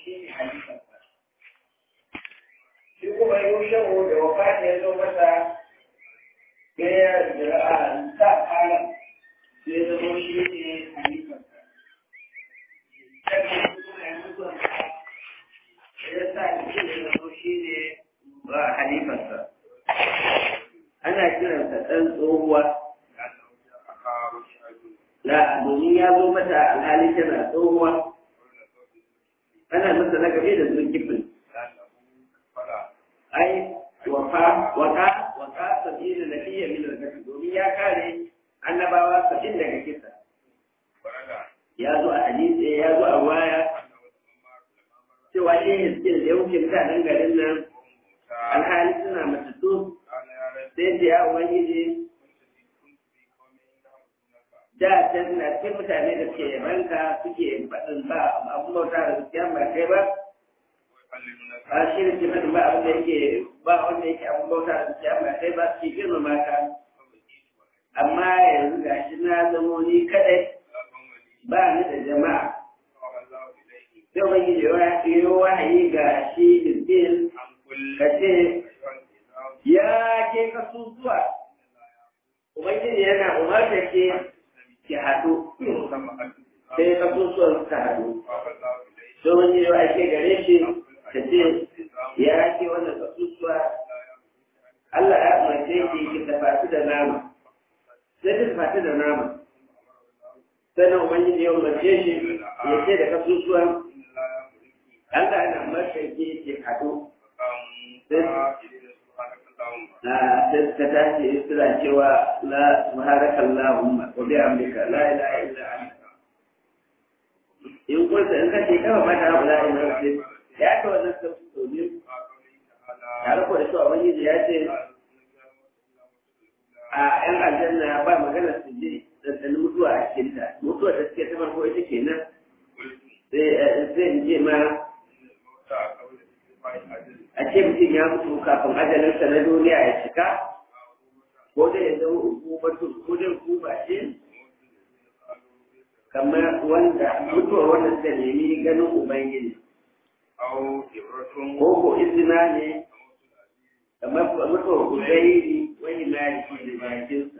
shi ne halifarsa shi kuma yushehu da wafat ya zo masa gaya da a sa kala sai zama shi ne halifarsa sannan kuma ya mutu ya sa shi ne zama shi ne ba halifarsa ana kiransa ɗan tsohuwa la domin ya zo mata alhali tana tsohuwa ana masa na gabe da zulkifin ai waka waka waka sabila nabiyya min al domin ya kare annabawa sabin daga kisa ya zo a hadisi ya zo a waya cewa shi hiskin da ya wuce mutanen garin nan alhali suna matattu sai da ya ubangiji da can na cikin mutane da suke yabanka suke faɗin ba abin bauta da gaskiya ba kai ba a shi da ke faɗin ba abin da yake ba wanda yake abin bauta da gaskiya ba kai ba suke girmama ka amma yanzu ga shi na zamo ni kadai ba ni da jama'a sai ubangiji ya yi wahayi ga shi bilbil ka ce ya ke kasusuwa ubangiji yana umarta ke ki haɗu sai kasusuwan suka haɗu sai wani yawa ake gare shi ka ce ya ke wannan kasusuwa Allah ya umarce ki ki tafatu da nama sai ki tafatu da nama sannan ubangiji ya umarce shi ya ce da kasusuwan Allah yana umarce ki ki haɗu sai ta tashi suna cewa la subhanaka allahumma wa bihamdika la ilaha illa anta in kunta in kace kama mata la ilaha illa anta ya ta wannan sau ne tare ko da cewa ubangiji ya ce a yan aljanna ba magana su je dandanin mutuwa a cikinta mutuwa da suke ta farko ita kenan sai in je ma a ce mutum ya mutu kafin ajalinsa na duniya ya cika ko da ya zama hukumatu ko da hukuma ce kamar wanda mutuwar wanda suka nemi ganin ubangiji ko ko izina ne kamar mutuwar kuzairi wani maliki da jakinsa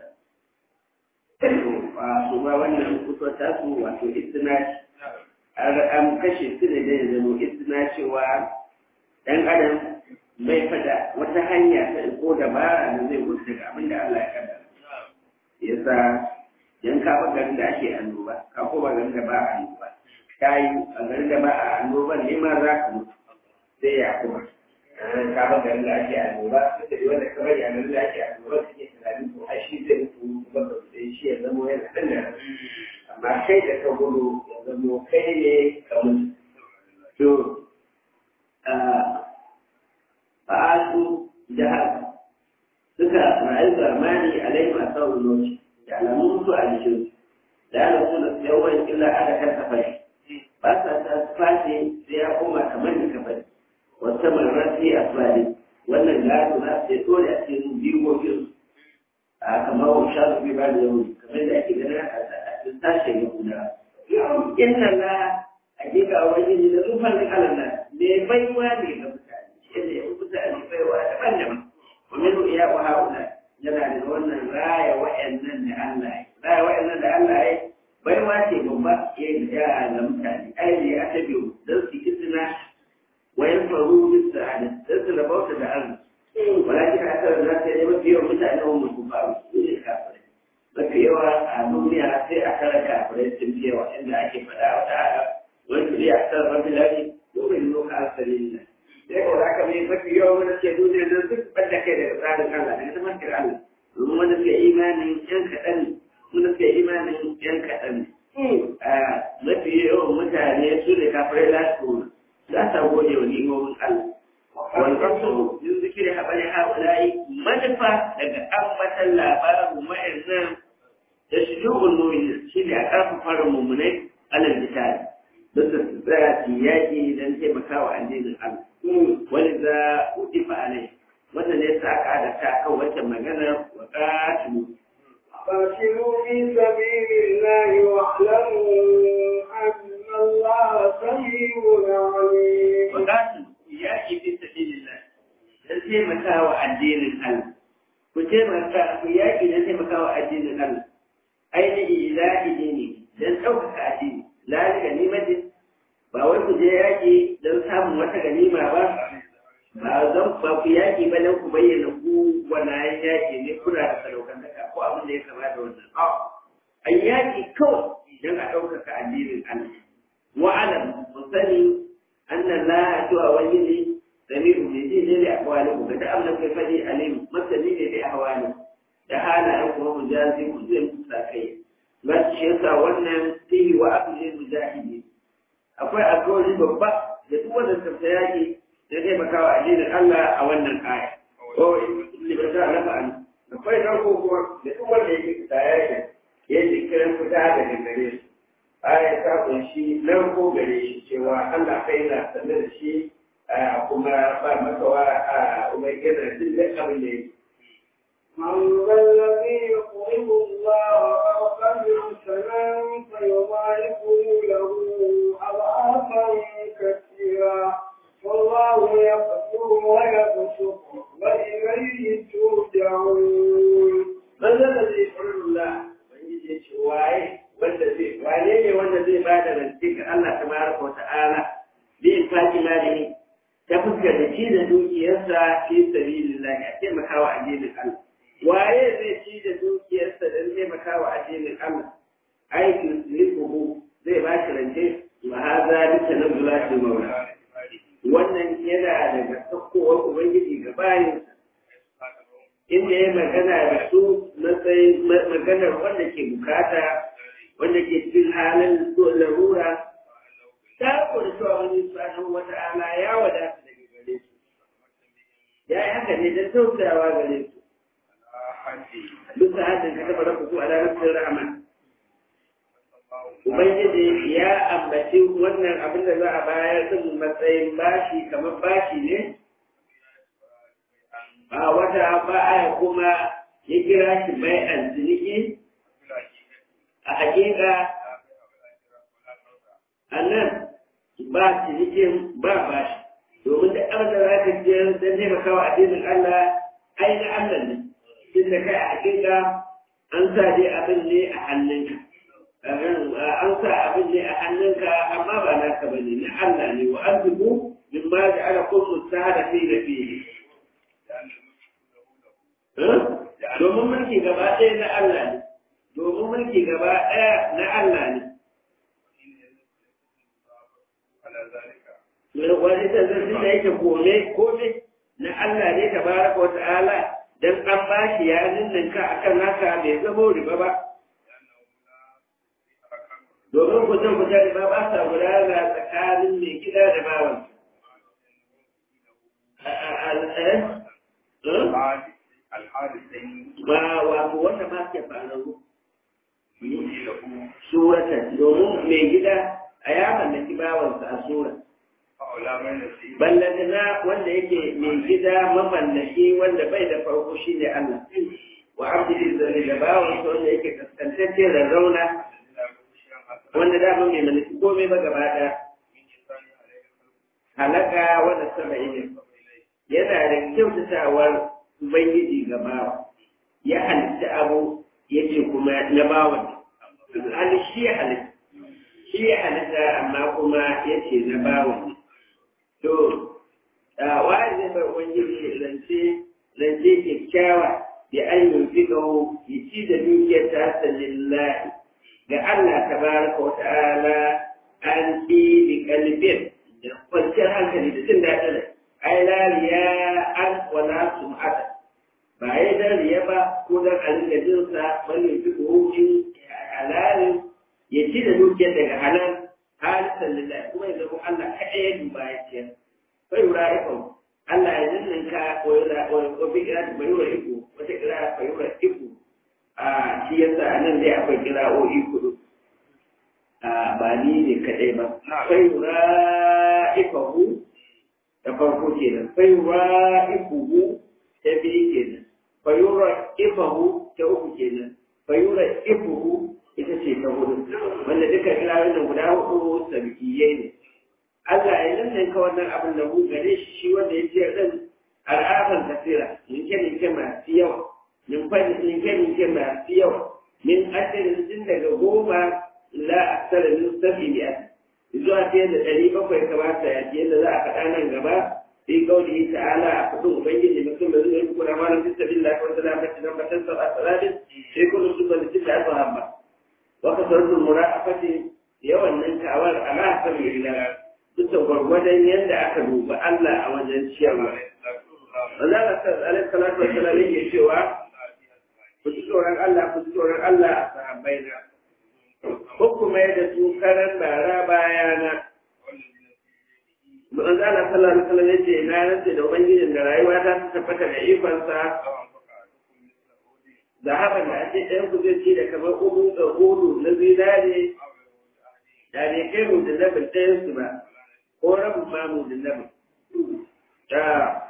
su ba wannan mutuwar tasu wato izina an kashe su ne da ya zama izina cewa ɗan adam bai fada wata hanya ta ko dabara da zai wuce daga abin da Allah ya kada yasa yan ka ba garin da ake annoba ka ko ba garin da ba a annoba ka yi a garin da ba a annoba ne ma za ka mutu sai ya kuma ka ba garin da ake annoba da wanda ka bari a garin da ake annoba kake tunanin to ai shi zai mutu kuma ba sai shi ya zama yana ɗan da amma kai da ka gudu ya zama kai ne ka mutu to fa'asu jihar suka rayu zamani alai masu sauran da alamun mutu a jikin da ana suna yawan illa ada kan kafari ba sa ta fashe sai ya koma kamar da kafari wata marar sai a tsari wannan gado na sai dole a cikin bigogin a kamar wa sha su bi ba da yau kamar da ake ganin a cikin sashen yahuda inna la hakika wani ne da zufan alalla me baiwa ne ga mutane shi ne mutane baiwa daban-daban ومنه إياه هؤلاء yana da wannan raya wa'annan da Allah ya raya wa'annan da Allah ya bai wace babba ya yi da ga mutane ai ne ya ta biyu don su kisina wayan faru bis sa'ada don su rabauta da Allah walakin a tsarar za ta yi mafi yawan mutane wa mutu ba su ne kafirai mafi yawa a duniya sai a tara kafirai sun fi yawa inda ake faɗa wa ta'ala wani kuri a tsarar mafi lafi domin nuka asalin nan sai ko za ka mai mafi yawan wanda ke duniya nan duk ɓadda kai daga tsarin Allah daga tafarkar Allah domin wanda suke imanin yan kaɗan wanda suke imanin yan kaɗan mafi yawan mutane su ne kafirai lasu za ta gode wa ni'imomin Allah والقصر من ذكر هؤلاء هؤلاء منفى daga ambatan labarin wa'annan da shujubun mu'minin shi ne a ƙarfafa mummunai alal misali don da su tsaya su yaƙi don taimakawa addinin Allah wani za udifa alai wannan ne sa aka adata kan wata magana wa qatilu قاتلوا في سبيل الله واعلموا أن الله سميع عليم Bukatun yaƙi fi sabilillah don taimakawa addinin Allah. Ku taimaka ku yaƙi don taimakawa addinin Allah. Ainihi ilahi ne don ɗaukaka addini. Lali ganimatin ba wai ku je yaƙi don samun wata ganima ba. Ba zan ba ku yaƙi ba don ku bayyana ku wannan yaƙi ne kuna da sadaukantaka ko abin da ya kama da wannan. An yaƙi kawai don a ɗaukaka addinin Allah. Wa'alam mu sani أن الله سوى وجهه سميع بجيء لأحواله فتأمل كيف عليم مثلين لأحواله تعالى أنكم مجازي كل المساكين بس شيسا ونن فيه وأكل المجاهدين أقول أقول ببا يتوى السبسياجي لدي مكاوى أجين الله أولا الآية هو اللي بدأ لفعل أقول نركو هو يتوى اللي يجي يجي كلام فتاة للمريض aya ta kunshi narko gare shi cewa Allah kai na sanar da shi kuma ba makawa a umar gina jin da abin da yake. من ذا الذي يقرض الله قرضا حسنا فيضاعفه له أضعافا كثيرا والله يقدر ويبسط وإليه ترجعون من ذا الذي يقرض الله wani ya ce waye wanda zai wane ne wanda zai ba da rance ga Allah tabaraka wa ta'ala bi infaqi malihi ta fuskar da ci da dukiyarsa fi sabilillah ya taimakawa addinin Allah waye zai ci da dukiyarsa don taimakawa addinin Allah aikin lifuhu zai ba shi rance wa haza bi tanazzulati maula wannan yana daga sakkowar ubangiji ga bayin inda ya magana da su matsayin maganar wanda ke bukata wanda ke cikin halin larura ta kuwa cewa wani tsanin wata ala ya wadata daga gare su ya yi haka ne don tausayawa gare su duk da hadin ka taba rafa su a ranar rahama ubangiji ya ambaci wannan abin da za a bayar din matsayin bashi kamar bashi ne ba wata ba aya kuma ya kira shi bai alziniki a hakika a nan ba cinikin ba bashi domin da abin da za ka je don taimakawa addinin Allah ai na Allah ne tun da kai a hakika an sa dai abin ne a hannunka an sa abin ne a hannunka amma ba naka ba ne na Allah ne wa arzuku min ma da ala kun musahada fi da fiye domin mulki gaba ɗaya na Allah ne domin mulki gaba ɗaya na Allah ne wani zanzanci da yake kome kome na Allah ne ta baraka wa ta'ala don an ba shi ya ninninka akan haka bai zamo riba ba domin kusan-kusan riba ba sa gudana tsakanin mai gida da bawan ba wato wanda ma ke faru suratan domin mai gida a ya mallaki bawansa a sura ballantana wanda yake mai gida mamallaki wanda bai da farko shi ne Allah wa abdi zai da bawansa wanda yake kaskantacce da rauna wanda dama mai mallaki komai ba gaba ɗaya halaka wanda sama ilimi yana da kyautatawar Ubangiji ga bawa, ya halitta abu ya ce kuma na bawan, hali shi ya halitta, shi ya halitta amma kuma ya ce na bawan. To, wa zai bar Ubangiji rance, rance kyakkyawa da an yi fiƙawo ya ci da dukiyar tasa lillahi ga Allah ta baraka wa ta'ala an ɗi bi kalbin da kwanciyar hankali da jin daɗin ai lariya an wala sum'ata ba yi dan riya ba ko dan a rinka jin sa wani fi hukumin halalin ya ci da dukiyar daga halal halisan lillahi kuma ya zama Allah kaɗai ya duba ya ciyar bai wura ikon Allah ya ninninka ko ya ko bi kira ta bai wura iko wata kira bai wura iko a shi yasa a nan dai akwai kira'o'i kudu a ba ni ne kaɗai ba bai wura ikahu ta farko kenan bai wura ikuhu ta biyu kenan fayura ifahu ta uku kenan fayura ifuhu ita ce ta hudu wanda dukkan ilawoyin nan guda hudu sabikiyai ne Allah ya nan ka wannan abin da mu gare shi shi wanda ya ce din al'afan kasira ninke ninke masu yawa ninke ninke ninke masu yawa min asirin tun daga goma ila aksara min sabi biya zuwa ta yadda ɗari bakwai kamata ya ce yadda za a faɗa nan gaba في قوله تعالى أخذوا أبين لمسلم الذين يكون أمانا في سبيل الله وسلامة لما تنسى الثلاث في كل سبب لتسعة وهمة وكثرة المرافقة يوم أنك أول على سبيل الله تصور ودن يند أخذوا بألا أوجن شيئا ولا عليه الصلاة والسلام يجي شوى kusurar Allah kusurar Allah a sahabbaina hukuma da su karan bara bayana manzo Allah sallallahu alaihi wasallam yace na rantsa da ubangijin da rayuwa ta tabbata da ikonsa da haka da ake ɗayan ku zai ci da kamar uku da hudu na zinare da ne kai mu da nabin ɗayan su ba ko rabin ma mu da nabin da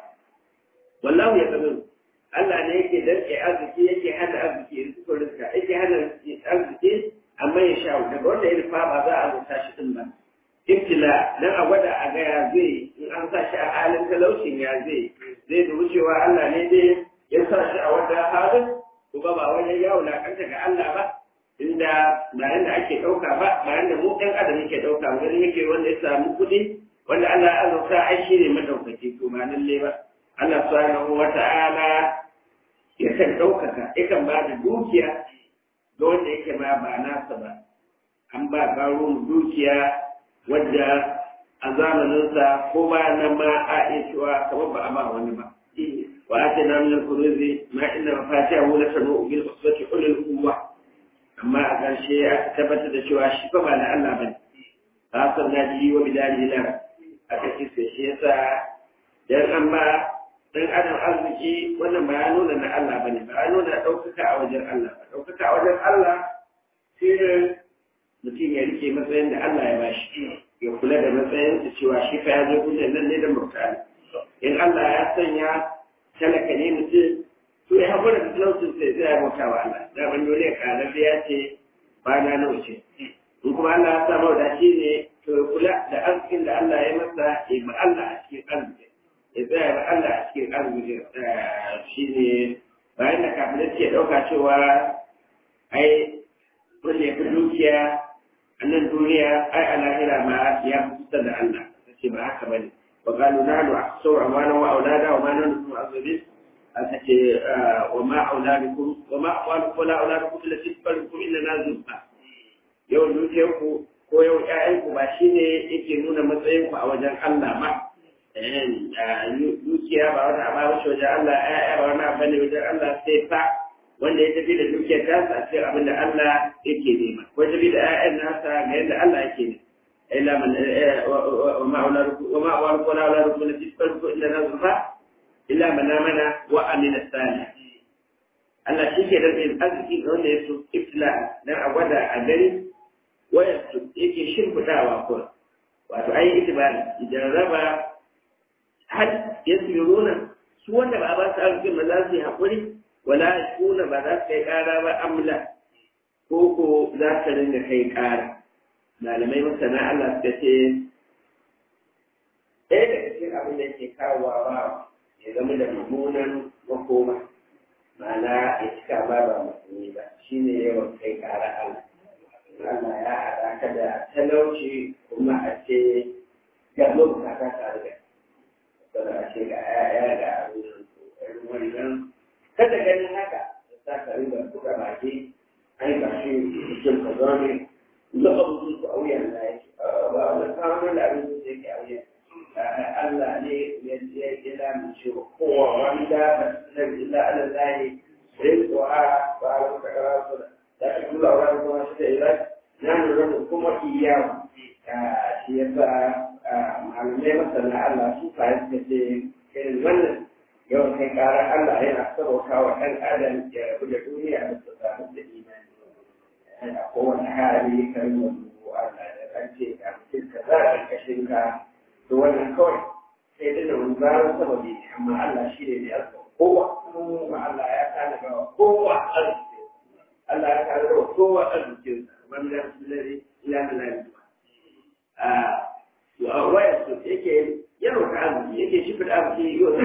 wallahu ya kamin Allah ne yake danke arziki yake hana arziki ya suka rizka yake hana arziki amma ya sha daga wanda ya rufa ba za a rusa shi din ba ibtila dan a gwada a ga ya zai in an sa shi a halin talaucin ya zai zai da wucewa Allah ne dai ya sa shi a wata halin kuma ba wani ya wulakanta ga Allah ba inda ba yanda ake ɗauka ba ba yanda mu ɗan adam yake ɗauka wani yake wanda ya samu kuɗi wanda Allah ya azurta ai shi ne madaukaki to ba lalle ba Allah subhanahu wa ta'ala yakan ɗaukaka yakan ba da dukiya ga wanda yake ma ba nasa ba an ba ƙaro dukiya wadda a zamaninsa ko ba na ma a iya cewa kamar ba a ba wani ba wa ake na min kuruzi ma inna mafatiha wala tanu bil usbati ulul quwwa amma a ƙarshe aka tabbatar da cewa shi fa ba na Allah bane ba san na ji wa bidali la aka ce sai shi yasa dan an ba dan adam arziki wannan ba ya nuna na Allah bane ba ya nuna ɗaukaka a wajen Allah ba ɗaukaka a wajen Allah shi ne mutum ya rike matsayin da Allah ya bashi ya kula da matsayin da cewa shi fa ya zo duniyar nan ne da mutane in Allah ya sanya talaka ne mutum to ya haƙura da talaucin sai zai bauta wa Allah da ban dole ya ƙara da ya ce ba na nawa ce in kuma Allah ya sa mawadaci ne to ya kula da arzikin da Allah ya masa ya ba Allah a cikin arziki ya tsaya ba Allah a cikin arziki shi ne bayan da kafin ke ɗauka cewa ai wanda ya fi dukiya a nan duniya ai a lahira ma ya fi kusa da Allah ta ce ba haka bane wa qalu nahnu ahsau amana wa aulada wa ma nahnu azabin aka ce wa ma auladukum wa ma amwalukum la auladukum allati tuqallukum illa nazulfa yau dukiyar ku ko yau ƴaƴan ku ba shine yake nuna matsayin ku a wajen Allah ba dukiya ba wani abu ba wajen Allah ƴaƴa ba wani abu ne wajen Allah sai fa wanda ya tafi da dukiyar tasa a cikin abin da Allah yake nema ko ya tafi da ƴaƴan nasa ga yadda Allah yake ne illa man wa ma auladukum wa ma auladukum la auladukum la tisfarku illa nazfa illa man amana wa amila salih Allah shi ke da yin arziki ga wanda ya so ibtila dan a gwada a gani waya yake shimfidawa ko wato ayi itibari idan raba hal yasiruna su wanda ba a ba su arzikin ba za su yi haƙuri wala kuna ba za su kai ƙara ba amla ko ko za su ringa kai ƙara malamai masana Allah suka ce ɗaya daga cikin abin da ke kawowa ba ya zama da mummunan makoma ma'ana ya cika ba ba musulmi ba shine yawan kai ƙara Allah Allah ya haɗa ka da talauci kuma a ce ga bukata tare da kada a ce ga 'ya'ya ga abin wannan kada ganin haka za ka rinka buga baki ai ba shi cikin ka zo ne da abubuwan ku a wuyan da yake ba wani samun da abin da yake a wuyan Allah ne ya ya ya mu ce kowa wanda ba da illa ala zai sai ko a ba a ka kara su da ka kula wa ko shi da ila nan da kuma iyawa shi yasa malamai masana Allah su fa yake ce irin wannan yawan kai karar Allah yana sarauta wa ɗan adam ya rabu da duniya da su samu da imani a kowane hali kan wani Allah da kan ce ga mutum ka za a ƙarƙashin ka to wannan kawai sai dai da wani zarar sababi ne amma Allah shi ne da yarda kowa kuma Allah ya kana ga kowa arziki Allah ya kana ga kowa arzikinsa wanda su lare ila na lafiya a wayar su yake yawan arziki yake shimfiɗa arziki yau da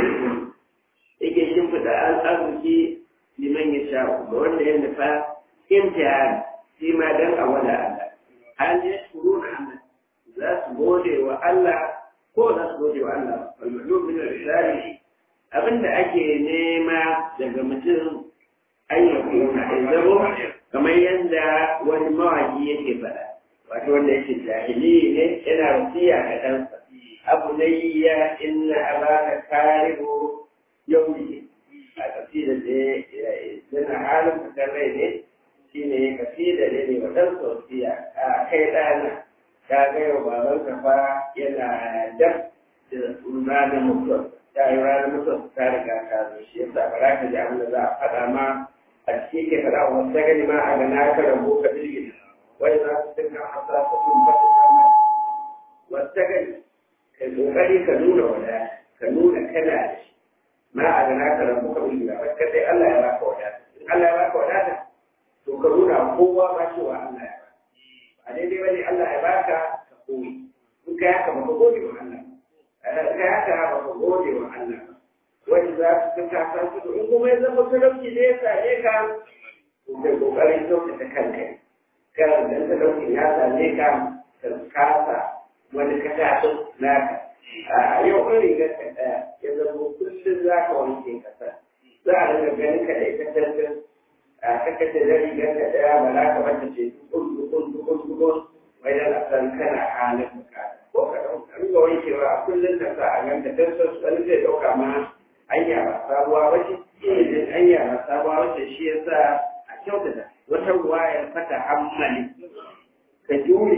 yake shimfiɗa arziki liman ya sha ga wanda ya nufa imtihani shi ma dan a wada Allah hal ya shuru na Allah za su gode wa Allah ko za su gode wa Allah walmadu min al-risali abinda ake nema daga mutum ayyukan na zamo kamar yadda wani mawaki yake faɗa wato wanda yake jahili ne yana wasiya ga ɗansa abu na ya inna abaka karibu yau ne a kasida da yana halin fitar rai ne shi ne kasida ne ne wa ɗansa wasiya a kai ɗana ka ga yau baban ka fa yana dab da ranar mutuwa ta yi ranar mutuwa ta riga ta zo shi yasa ba za ka ji abin da za a faɗa ma a cikin ke faɗa wa wata gani ma a ga na ka rabu ka jirgin wai za su dinga hasa su kun fata sama wata gani ka kokari ka nuna wada ka nuna kana da shi ma a ga na ka rabu ka jirgin ba ka sai Allah ya baka wadata in Allah ya baka wadata to ka nuna kowa ba cewa Allah ya baka a daidai bane Allah ya baka ka koyi in ka haka baka gode wa Allah ka haka baka gode wa Allah wani za su ta kasa su in kuma ya zama talauci ne ya same ka to kai kokarin kyautata kanka kan dan talauci ya same ka ka kasa wani kasa naka a yau kan rigar ka ɗaya ya zama kullum za ka wanke kasa za a daga ganin ka da ita tantan a kakace da rigar ka ɗaya ba za ka mata ce dukun dukun dukun dukun wai da san kana halin bukata ko ka ɗauka riga wankewa a kullum ka sa a ganta don so wani zai ɗauka ma hanya ba sabuwa wace ilimin hanya ba sabuwa wace shi ya sa a kyautata wata ruwayar fata hammali ka jure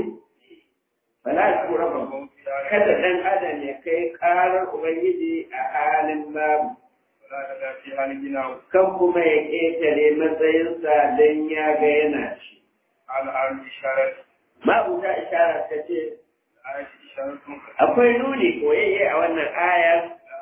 fala ya kura ba kada ɗan adam ya kai ƙarar ubangiji a halin babu kan kuma ya ƙetare matsayinsa don ya ga yana shi ma'abuta ishara ta ce akwai nuni koyayye a wannan ayar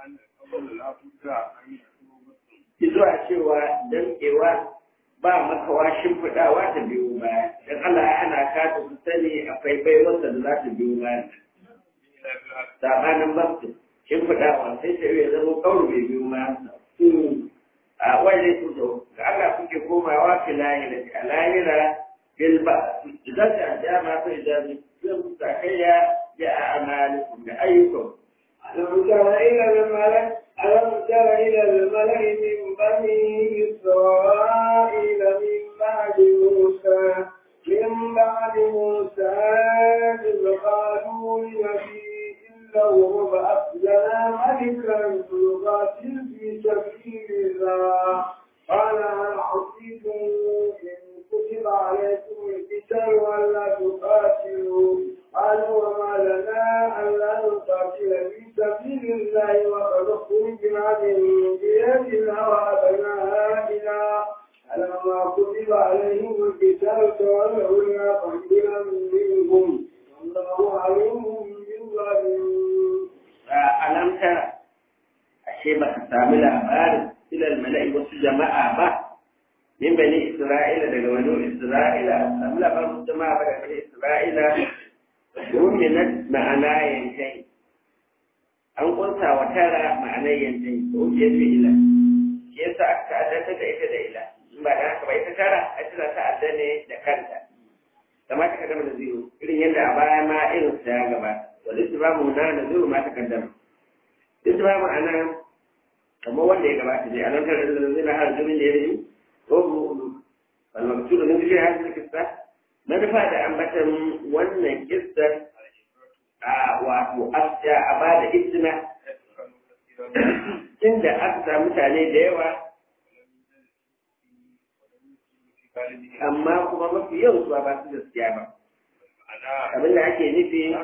zuwa cewa dankewa ba makawa shimfiɗawa ta biyu baya don Allah ya ana kata su sani akwai baiwarsa da za ta biyu baya sabanin basu shimfiɗawa sai ta iya zama kawai bai biyu baya a wani su ga Allah kuke komawa fi lahira ka lahira bil ba idan ta jama fa idan zai musakayya ya amalikum da ayyukum ألم تر إلى الملأ ألم تر إلى الملأ من بني إسرائيل من بعد موسى من بعد موسى إذ قالوا لنبي له ابعث لنا ملكا نقاتل في سبيل الله قال هل عصيتم إن كتب عليكم القتال ولا تقاتلوا قالوا وما لنا ألا نقاتل في سبيل الله وقد خرجنا من ديارنا وأبنائنا فلما كتب عليهم القتال تولوا إلا قليلا منهم والله عليم بالظالمين. ألم ترى ashe ba ka sami labarin ilal mala'i wasu jama'a ba min bani isra'ila daga wani isra'ila sami labarin wasu jama'a ba daga bani isra'ila ruminat ma'ana yankai an kunsa wa tara ma'anar yankai ko ke fi ila shi yasa aka ta'addanta da ita da ila in ba da haka ba ita tara a tana ta'adda ne da kanta kamar ta kaddama da zero irin yadda a baya ma irin su ya gabata wani su ba mu na da zero ma ta kaddama duk ba ma'ana kamar wanda ya gabata ne a nan tare da zai na har jimin da ya yi ko mu al-maqsud min zikri hadhihi al-qissa manufa da ambatan wannan kissa a wato asya a ba da isna inda aka samu mutane da yawa amma kuma mafi yau su ba su gaskiya ba abin da ake nufi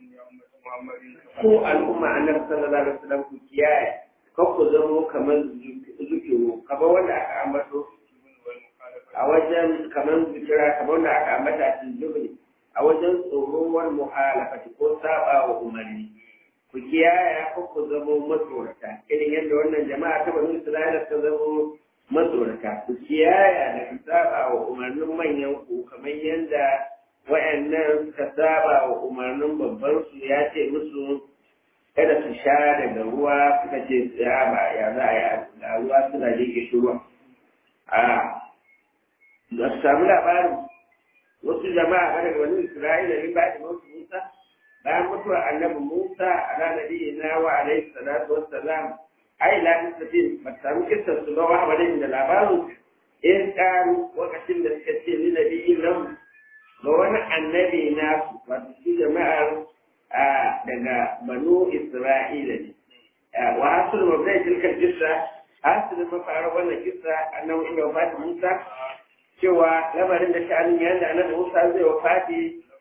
ko al'umma annabi sallallahu alaihi wasallam ku kiyaye kan ku zamo kamar zukiru kamar wanda aka ambato a wajen kamar zikira kamar wanda aka ambata a cikin zubri a wajen tsoron muhalafati ko saba wa umarni ku kiyaye ko ku zamo matsorata irin yadda wannan jama'a ta bani isra'ila ta zamo matsoraka ku kiyaya da ku saba wa umarnin manyan ku kamar yadda wayannan suka saba wa umarnin babban su ya ce musu kada su sha daga ruwa suka ce ya ba ya za a yi da ruwa suna jike shi ruwa a da su samu labarin wasu jama'a ba daga wani isra'ila ne ba da mutu musa bayan mutuwar annabi musa a ranar na wa alaihi salatu wassalam ai la tafi ba samu kissar su ba wa bane da labarin in karu lokacin da suka ce ni nabi nan ga wani annabi na wato shi jama'ar daga banu isra'ila ne wa hasul mabdai tilkar kissa hasul mafarar wannan kissa annabi inda wafati musa cewa lamarin da sha'anin yadda annabi musa zai wafati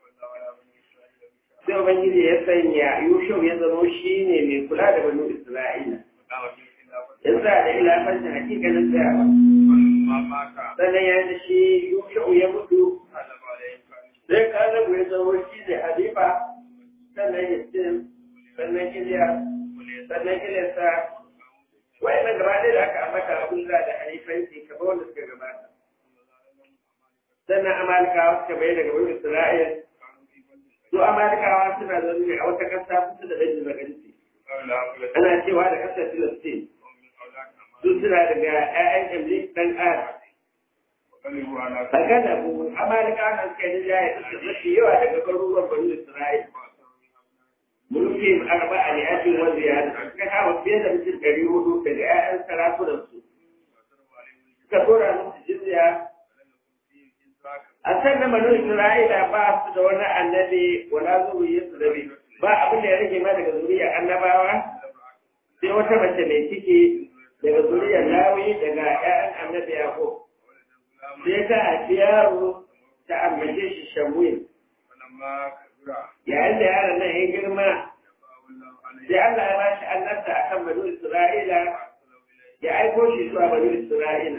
sai ubangiji ya sanya yushau ya zama shi ne mai kula da banu isra'ila in za da ilafancin hakikalin tsayawa sannan ya da shi yushau ya mutu sai ka zabu ya zama shi ne halifa sannan ya ce sannan kiliya sannan kiliyarsa wai na gaba da aka ambata abin da halifanci kamar wanda suka gabata sannan amalikawa suka bai daga wani isra'il su amalikawa suna zaune a wata ƙasa kusa da dajin maganci ana cewa da ƙasar filistin su suna daga 'ya'yan iblis ɗan ƙara Daga da bu, Amalika na suka yi jaya suka mafi yawa daga garuruwan Bani Isra'il. Mulki arba a liyatin wanda ya da suka kawo fiye da mutum ɗari hudu daga 'ya'yan sarakunansu. Suka tura musu jizya. A san da Bani Isra'ila ba su da wani annabi wala zuriya su rabe. Ba abin da ya rage ma daga zuriyar annabawa sai wata mace mai ciki daga zuriyar Lawi daga 'ya'yan annabi Yaƙub. sai ta haifi yaro ta ambace shi shamuil yayin da yaron nan ya girma sai Allah ya ba shi annabta a kan banu Isra'ila ya aiko shi zuwa banu Isra'ila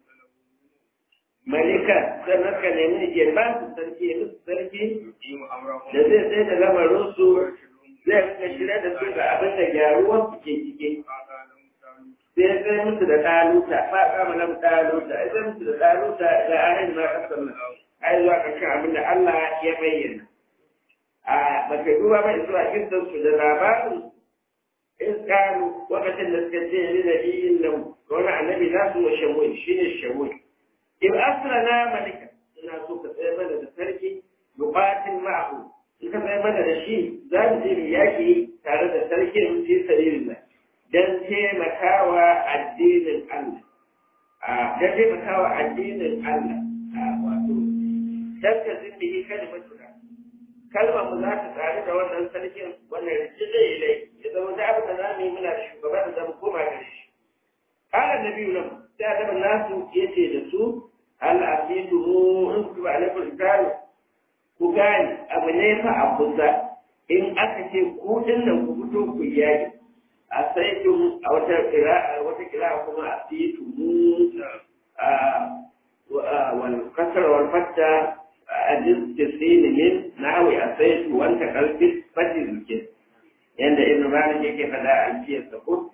malika sannan ka nemi ya ba su sarki ya musu sarki da zai sai da lamarinsu zai rika shirya da su ga abin da gyaruwar su ke cike sai sai musu da ɗaluta ba kama nan ɗaluta sai musu da ɗaluta da ayin ma kasar nan ai zuwa ƙarshen abin da Allah ya bayyana a baka duba mai zuwa kinsan su da labarin in kalu lokacin da suka ce ni nabiyin nan wani annabi za su wa shamuil shine shamuil in asra na malika ina so ka tsaye mana da sarki buƙatin ma'ahu in ka tsaye mana da shi za mu je mu yaƙi tare da sarkin fi sabilillah don taimakawa addinin Allah. Don taimakawa addinin Allah. Wato, don ka zimbihi kalimatuna. Kalmar mu za ta tsari da wannan sarkin wannan rikici zai yi lai. Ya zama da abin da za mu yi muna da shugaban da zamu koma da shi. Ƙalar da biyu nan, sai adaba nasu ya ce da su, Allah a fi mu in ku ba alaikun gano. Ku gane abu ne fa a kusa. In aka ce ku nan ku fito ku yaki. asaitum a wata kira wata kira kuma asitu wal kasar wal fatta adin tisin min nawi asaitu wanta kalbis fati zuke yanda ibn malik yake fada a cikin sako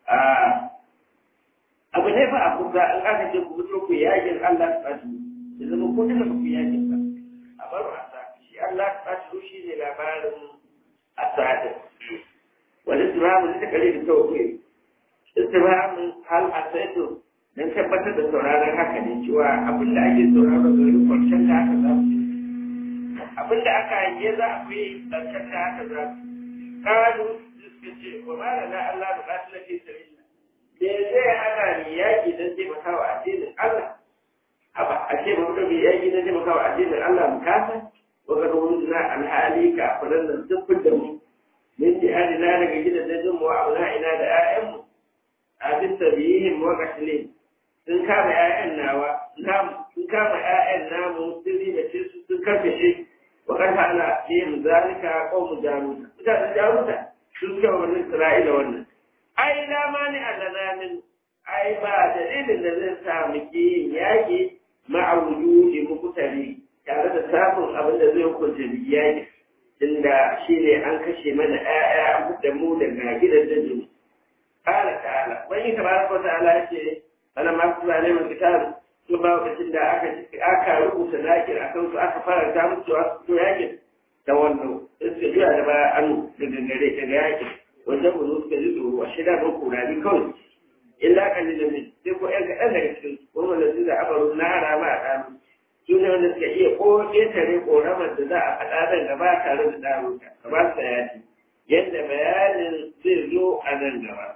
abu ne fa a kusa an aka ce ku fito ku yakin Allah tsadu da zama ko tana ku yakin sa a bar wasa shi Allah tsadu shi ne labarin asadin والاستفهام لتكاليف التوفيق استفهام هل أسيتم dan tabbatar da sauraron haka ne cewa abin da ake sauraro da wani kwanciyar da haka za su abin da aka hange za a fi kwanciyar da haka za su kalu suka ce wa ma da na Allah da kasu na fi sabila me zai hana ni yaƙi don taimaka wa addinin Allah haba a ce ba mutum mai yaƙi don taimaka wa addinin Allah mu kasa wa ga na alhali ka kullum nan duk da mu min jihadina daga gidajen mu wa ina da ƴaƴanmu a bisa biyihim wa qatlin sun kama ƴaƴan nawa namu sun kama ƴaƴan namu sun ribace su sun karkashe wa qad ala yin zalika qawmu jaruta mutanen jaruta sun kama wannan isra'ila wannan ai la mani allana min ai ba dalilin da zai sa mu ki yin yaƙi ma'a wujudi mukutari tare da samun abin da zai hukunta yaƙi tunda shi ne an kashe mana ‘ya'ya an da mu daga gidan dajin. Ƙala ta'ala, wani tabaraka wa ta'ala ce, ana masu zane mai kitab su ba lokacin da aka aka rubuta zakir akan su aka faranta musu a su yakin ta wannan sai su jira da baya an daga gare daga yakin wajen mu suka ji tsoro a shida ba kurani kawai illa kalilin min sai ko ƴan kaɗan daga cikin su kuma wanda su da abaru na harama a ɗanu su ne wanda suka iya ko ƙetare ƙoramar da za a faɗa nan gaba tare da ɗaruka ka ba su yaki yadda bayanin zai zo a nan gaba.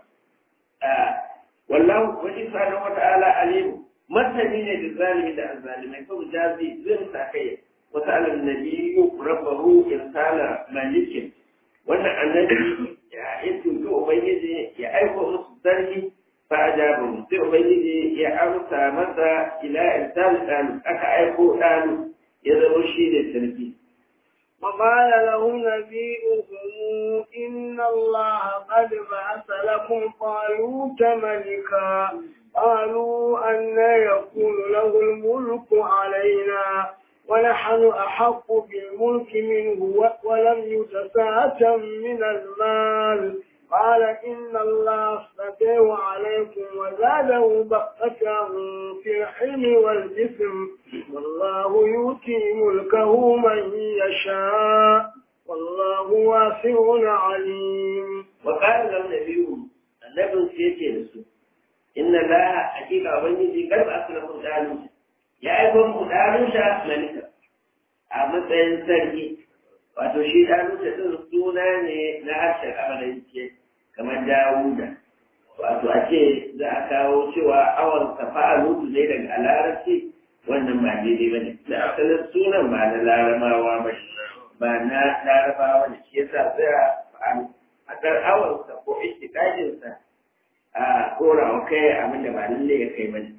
Wallahu wani sanar wata ala alimu masani ne da zalimi da azzalimai kawai jazi zai sa kai wata alam nabiyu rabbahu irsala malikin wannan annabi ya yi tuntu ubangiji ya aiko musu sarki fa ajabu sai ubangiji ya amsa masa ila irsal dan aka aiko dan ya zama shi ne sarki وقال لهم نبيئهم إن الله قد بعث لكم طالوت ملكا قالوا أن يكون له الملك علينا ونحن أحق بالملك منه ولم يتساءة من المال قال إن الله اصطفاه عليكم وزاده بقة في الحلم والجسم والله يؤتي ملكه من يشاء والله واسع عليم وقال لهم نبيهم النبي سيتي نسو إن الله حقيقة وبنجي قلب أصلكم دانوشا يا أيكم دانوشا ملكا أما سينسرقي wato shi ɗanuta ɗin suna ne na harshen amalanke kamar dawuda wato a ce za a kawo cewa awon safa lutu ne daga larabci wannan ba daidai ba ne da asalin sunan ba na larabawa ba ba na larabawa ne shi yasa sai a ɗan awonsa ko istiƙajinsa a ɗora wa kai abin da ba lalle ya kai ba ne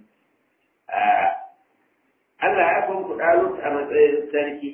Allah ya kun kuɗa a matsayin sarki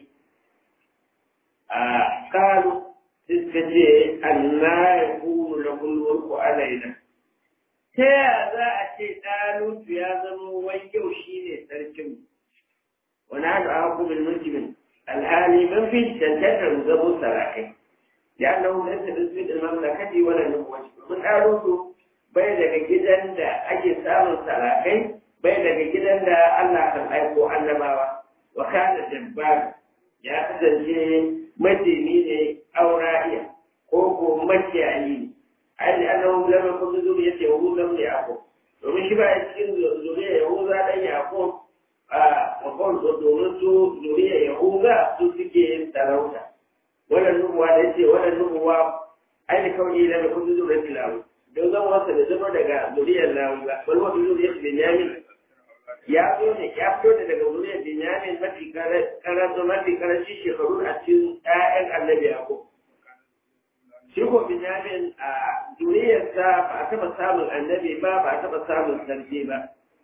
a kalu suka ce anna ya kunu na mulku alaina ta yaya za a ce ɗalutu ya zama wai yau shi ne sarkin wani hannu a hukumin mulkin alhali man fi cancantar mu zamo sarakai ya annan wani sa da su da mamlakati wani nubuwaci mun ɗalutu bai daga gidan da ake samun sarakai bai daga gidan da Allah kan aiko annabawa wa kana dabbar ya kasance majini ne aurariya ko ko makiyayi ne ai da annabi lam yakun zuriya ce hu lam yaqub domin shi ba ya cikin zuriya yahuza dan yaqub a wakon domin su zuriya yahuza su suke yin sarauta wannan nubuwa da yace wannan nubuwa ai da kawai lam yakun zuriya tilawu don zan wasa da zama daga zuriyar lawi ba wani wani zuriyar benyamin ya zo ne ya fito da daga zuriyar benyamin mafi karatu mafi karanci shekaru a cikin ƴaƴan annabi yaqub shi ko benyamin a zuriyarsa ba a taɓa samun annabi ba ba a taɓa samun sarki ba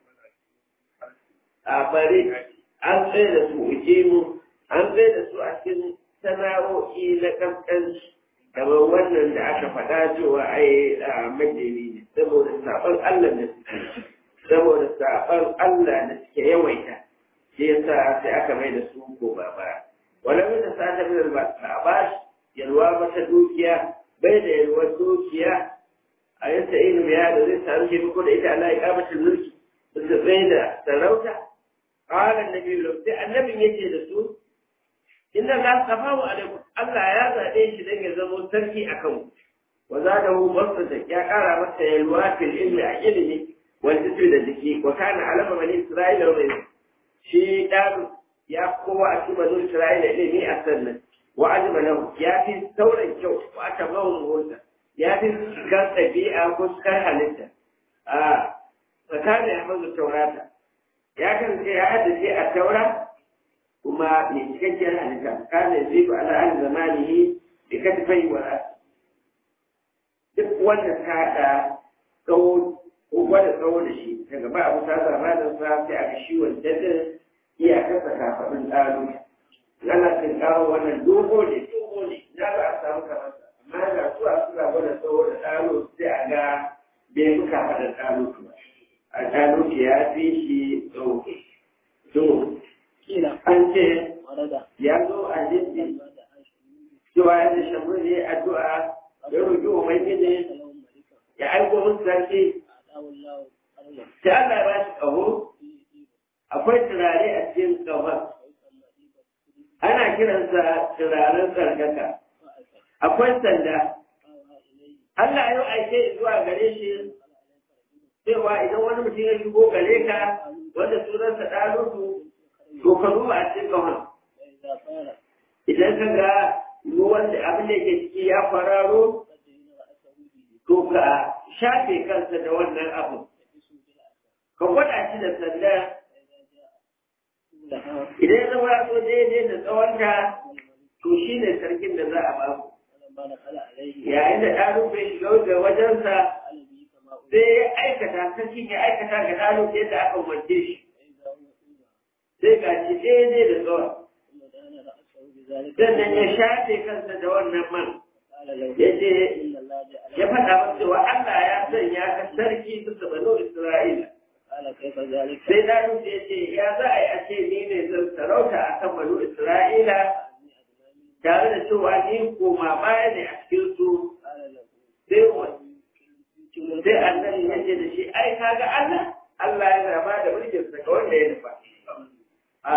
a bari an tsaye da su ujimu an tsaye da su a cikin sana'o'i na kaskanci kamar wannan da aka faɗa cewa ai a majini ne saboda saɓon Allah da suke saboda saɓon Allah da suke yawaita shi yasa sai aka mai da su ko ba ba wala mai da sa ta mai ba ba yalwa ba ta dukiya bai da yalwar dukiya a yasa ilimi ya da zai samu shi ko da ita Allah ya kamace mulki su tsaye da sarauta قال النبي له النبي يجي da su inna la safahu alaikum Allah ya zaɓe shi dan ya zama sarki a kanku wa zadahu basata ya ƙara masa yalwa fil ilmi a ilimi wal jismi da jiki wa kana alama bani isra'ila wa shi dan ya kowa a cikin bani isra'ila ilimi a sannan wa ajma lahu ya fi sauran kyau wa aka bawa muhunta ya fi kan ɗabi'a ko kan halitta a tsakanin ya mazu taurata ya kan ya haddace a taura kuma mai cikakkiyar halitta kana zai ba ala an zamanihi da katifai wa duk wanda ta haɗa tsawo ko gwada tsawo da shi daga ba abu ta zamanin sa sai aka shi wancan din iyakarsa kafaɗin ɗaro ana kan kawo wannan dogo ne dogo ne na za a samu kamar sa amma ga su a suna gwada tsawo da ɗaro sai a ga bai fi kafaɗin ɗaro ba a ɗaro ya fi shi tsawo to an ce ya zo a jinsi cewa yadda shamu ne addu'a ya roƙi wa mai gine ya aiko musu sarki sai Allah ya ba shi ƙaho akwai turare a cikin ƙahon ana kiransa turaren tsarkaka akwai sanda Allah ya aike zuwa gare shi cewa idan wani mutum ya shigo gare ka wanda sunansa ɗalutu to ka duba a cikin ƙahon idan ka ga ruwan da abin da ke ciki ya fararo to ka shafe kansa da wannan abu ka gwada shi da sanda idan ya zama so daidai da tsawonta to shi ne sarkin da za a ba ku yayin da ɗalutu ya shiga ga wajensa sai ya aikata sarkin ya aikata ga ɗalutu yadda aka umarce shi sai ga shi daidai da tsawon sannan ya shafe kansa da wannan man ya ce ya faɗa masa cewa Allah ya sanya ka sarki bisa banu Isra'ila. Sai Dawud ya ce ya za a yi a ce ni ne zan sarauta a kan banu Isra'ila tare da cewa ni koma baya ne a cikin su sai sai annabi ya ce da shi ai kaga Allah Allah yana ba da mulkin sa ga wanda ya nufa. A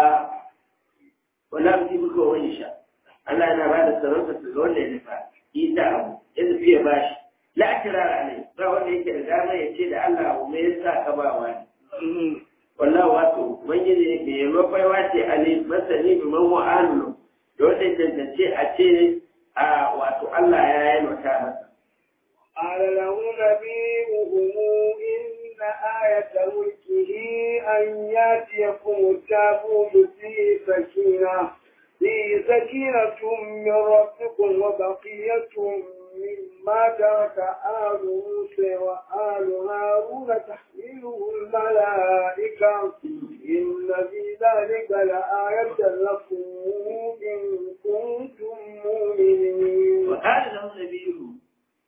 wala mutum ko wani sha. Allah yana ba da sarauta ga wanda ya nufa. Isa abu ya tafi ya bashi. La kirara ne ba wanda yake da dama ya ce da Allah abu me yasa ka ba wani. Wallahu wato ubangiji ne ya mafaiwa ce ali masani bi man wa'alu da wanda ya tantance a ce a wato Allah ya yi mata masa. قال له نبيهم إن آية ملكه أن يأتيكم التابوت فيه سكينة فيه سكينة من ربكم وبقية مما ترك آل موسى وآل هارون تحمله الملائكة إن في ذلك لآية لكم إن كنتم مؤمنين وقال له نبيهم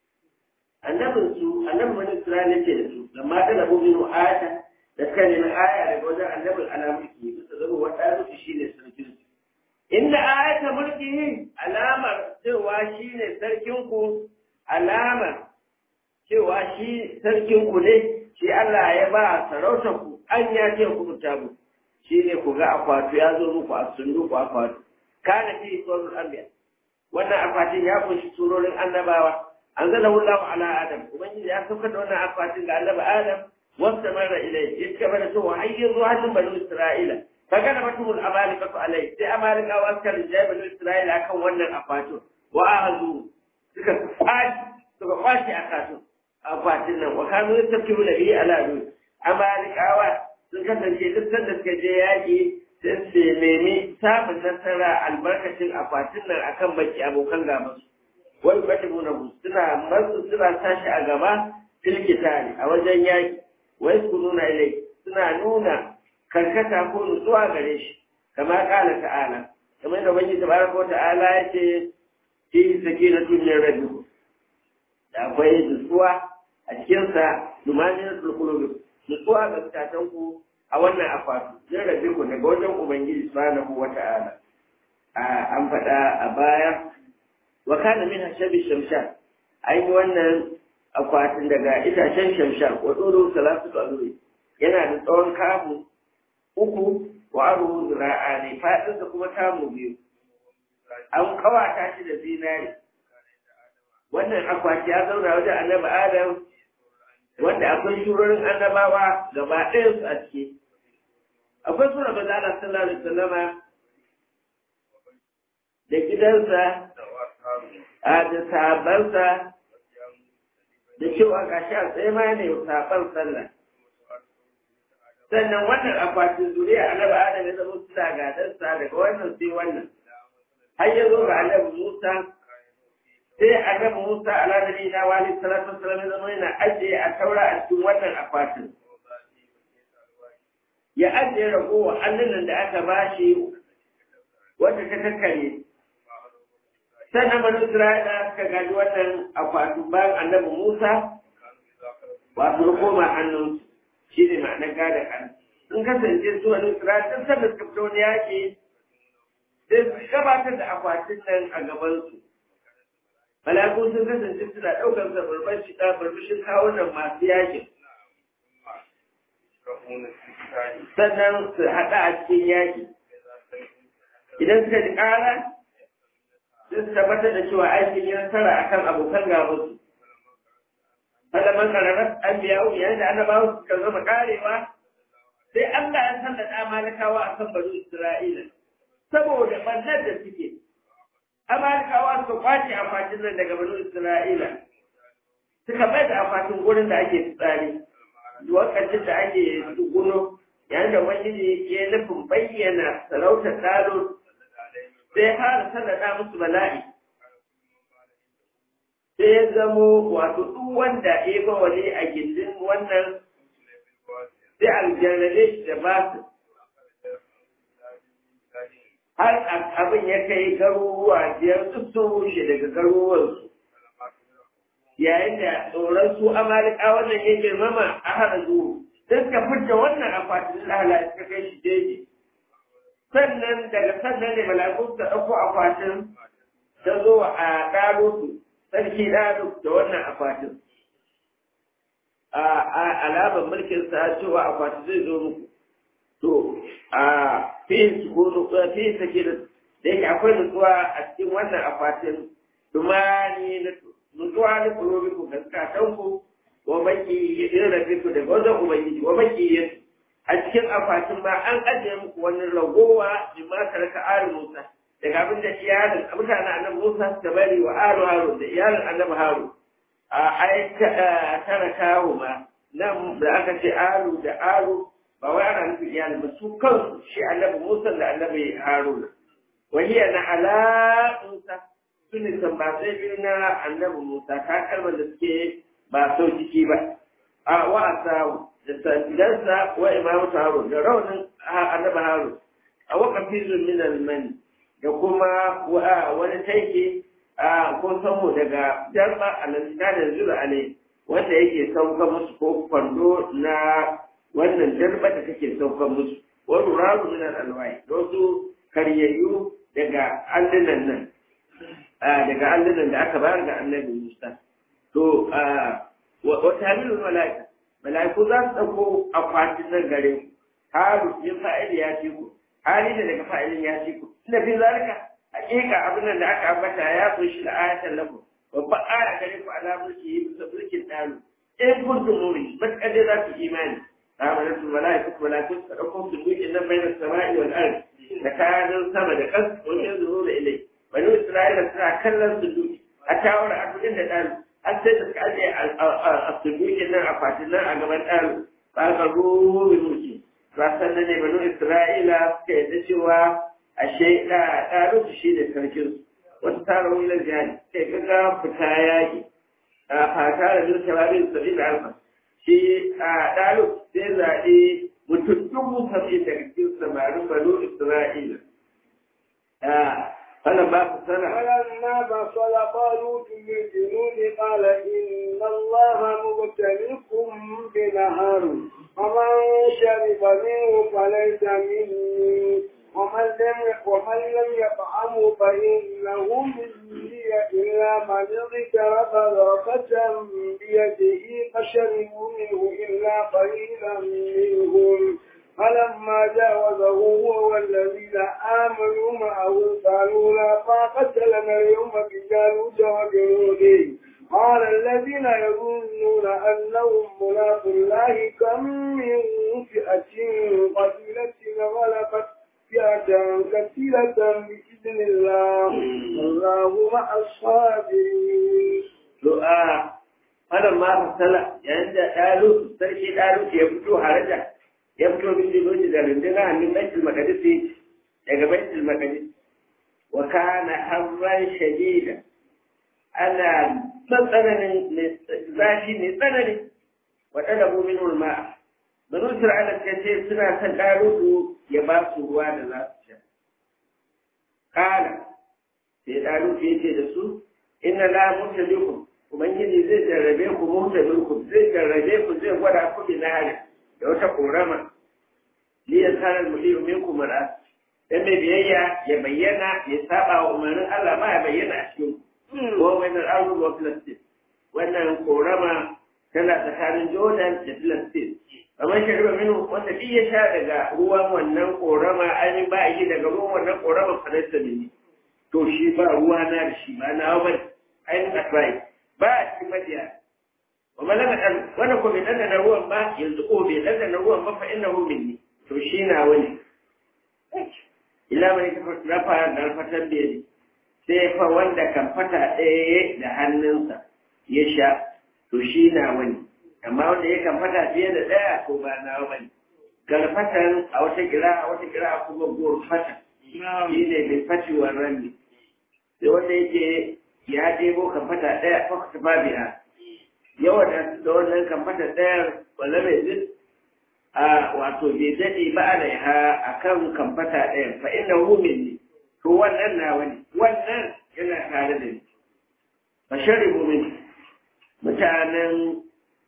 annabin su annabin wani Isra'ila ce da su lamma ta rabu min ayata da suka nemi aya daga wajen annabin alamulki bisa zama wata rufi shi ne sarkin su inda ayata mulki alamar cewa shi ne sarkin ku alamar cewa shi sarkin ku ne shi Allah ya ba sarautar ku an ya ce ku tabu shi ne ku ga akwatu ya zo muku a sunduku akwatu kana fi tsoron anbiya wannan akwatin ya kunshi surorin annabawa anzalahu Allahu ala Adam ubangiji ya saukar da wannan akwatin ga annabi Adam wasta mara ilai ya ci gaba da cewa har yanzu hannun banu Isra'ila kaga da mutumul amalika alai sai amalika wa suka rinjaye banu Isra'ila akan wannan akwatin wa ahazu suka kwashi suka kwashi akwatin akwatin nan wa kanu yastakiru da bihi ala du amalikawa sun kasance duk sanda suka je yaƙi sai su nemi samun nasara albarkacin akwatin nan akan baki abokan gabansu wani batibu na suna masu suna tashi a gaba filkitari a wajen yaki wai su nuna ilai suna nuna karkata ko nutsuwa gare shi kama kala ta'ala kamar da wani tabaraka wa ta'ala ya ce fi sakina tuniyar rabbi da akwai nutsuwa a cikinsa dumanin sulkulubi nutsuwa ga zukatan ku a wannan akwatu yin rabbi ku daga wajen ubangiji subhanahu wa ta'ala an faɗa a baya wa kana min hashabi shamshan ai wannan akwatin daga itacen shamshan wa tsoro salatu aluri yana da tsawon kamu uku wa aru zira'a ne fadin da kuma kamu biyu an kawata shi da zinari wannan akwati ya zauna wajen annabi adam wanda akwai shurorin annabawa gaba ɗayan su a ciki akwai sura maza Allah sallallahu alaihi wasallama da gidansa a da sabansa da cewa gashi a tsaye ma ne saban sallah sannan wannan akwatin zuriya annabi adam ya zama suna gadansa daga wannan sai wannan har ya zo ga annabi musa sai annabi musa ala nabi na wali salatu wasallam ya zama yana ajiye a taura a cikin wannan akwatin ya ajiye ragowa allunan da aka bashi wanda ta kakkare sannan banu Isra'ila suka gaji wannan akwatin bayan annabi Musa wato ya koma hannun shi ne ma'anar gadon hannu. Sun kasance su wani Isra'ila sun sanda suka fito wani yaƙi sai su gabatar da akwatin nan a gabansu. Malaku sun kasance suna ɗaukar sa barbashin kawunan masu yaƙin. sannan su haɗa a cikin yaƙi idan suka ji ƙara sai su tabbatar da cewa aikin yi nasara a kan abokan gabansu malaman ƙararrar an biya wu yayin da annabawa suka zama ƙarewa sai Allah ya sallata malakawa a kan banu Isra'ila saboda ɓannar da suke amalikawa suka kwace akwatin nan daga banu Isra'ila suka bai da akwatin gurin da ake tsari lokacin da ake tsuguno yayin da wani ya nufin bayyana sarautar dalo sai har sallada musu bala'i sai ya zamo wato duk wanda ya ba wani a gindin wannan sai aljarrabe shi da ba su har abin ya kai garuruwa biyar duk sun rushe daga garuruwansu yayin da tsoron su amalika wannan ya girmama a hana zuwa sai suka fita wannan akwatin lahala suka kai shi jeji sannan daga sannan ne mala'iku suka ɗauko akwatin ta zo a ɗaro su sarki ɗaro da wannan akwatin a alamar mulkin sa cewa akwatin zai zo muku to a fi su ko nutsuwa fi sake da da yake akwai nutsuwa a cikin wannan akwatin dumani na nutsuwa na kurobi ku gaskatan ku wa baki yin rafi ku daga wajen ubangiji wa baki yin a cikin akwatin ma an ajiye muku wani ragowa bi ma taraka aru musa daga abin da iyalin mutanen annabi musa suka bari wa aru haru da iyalin annabi haru a ai taraka ma nan da aka ce aru da aru ba wai ana nufin iyalin ba su kansu shi annabi musa da annabi haruna wahiya na ala musa su ne tambatsai biyu na annabi musa ta kalmar da suke ba sau jiki ba a wa asawu da sandansa wa imamu harun da raunin annabi harun a wakafin min almani da kuma wani taiki a ko samu daga jarba alasina da zura ne wanda yake sauka musu ko kwando na wannan jarba da take sauka musu wani raru min alwai da wasu karyayyu daga allunan nan daga allunan da aka bayar ga annabi musa to wa tamilul mala'ika mala'iku za su ɗauko akwatin nan gare ku haru yin fa'ili ya ce ku hali da daga fa'ilin ya ce ku ina fi zalika hakika abin nan da aka ambata ya kunshi da ayatan lafu babban aya gare ku ala mulki yi bisa mulkin ɗalu in kuntum muri matuƙar dai za ku imani amanatu mala'iku mala'iku su ɗauko su dukin nan bai da sama'i wal ardi da kayan sama da ƙasa wajen zuwa da ilai bani isra'ila suna kallon su duki a tawar abin da ɗalu an sai da suka ajiye a tsibirin nan a fatin nan a gaban ɗaro ba ka rubi mulki ba sannan ne banu isra'ila suka yadda cewa a shaida ɗaro su shi da sarkin su wasu tara wulan jihadi sai gaga fita yaƙi a fata da zurta babin sabi da alfa shi a ɗaro sai zaɓe mutum dubu saba'in daga cikin samarin banu isra'ila فلما فصل فلما فصل طالوت بالجنود قال إن الله مبتليكم بنهر ومن شرب منه فليس مني ومن لم ومن لم يطعمه فإنه مني إلا من اغترف غرفة بيده فشربوا منه إلا قليلا منهم فلما جاوزه هو والذين آمنوا معه قالوا لا طاقة لنا اليوم بجالوت وجنوده قال الذين يظنون أنهم ملاق الله كم من فئة قليلة غلبت فئة كثيرة بإذن الله والله مع الصابرين دعاء فلما فصل عند قالوا سرشي قالوا يفتو حرجه ya fito min jiloji da rundunar hannun baitul maqdis daga baitul maqdis wa kana harran shadida ana matsananin zafi ne tsanani wa talabu min ulma banu isra'ila ta ce suna son darudu ya ba su ruwa da za su sha kana sai darudu ya ce da su inna la mutalikum ubangiji zai jarrabe ku mutalikum zai jarrabe ku zai gwada ku bi nahari da wata korama liyan tsarar muliyu min kumara dan mai biyayya ya bayyana ya saba wa umarnin Allah ma ya bayyana a cikin ko wannan arzu wa Filistin wannan korama tana tsakanin Jordan da Filistin amma shari'a minu wanda duk ya sha daga ruwan wannan korama ainihin ba yi daga ruwan wannan korama fanasta ne to shi ba ruwa na da shi ba na ba ainihin asirai ba a cikin madiya wa malaka dan wanda ko bai dandana ruwan ba yanzu ko bai dandana ruwan ba fa innahu minni to shi na wani ila mai ta rafa da alfatan biyar sai fa wanda kan fata ɗaya da hannunsa ya sha to shi na wani amma wanda ya kan fata fiye da ɗaya ko ba na wani galfatan a wata kira a wata kira kuma gowar fata shi ne mai faciwar rami sai wanda yake ya ɗebo kan fata ɗaya ko ta ba biya yawan da wannan kan fata ɗaya wala mai zin a wato bai daɗe ba a laiha a kan kan fata ɗaya fa ina humin ne to wannan na wani wannan yana tare da ni fa sharibu min mutanen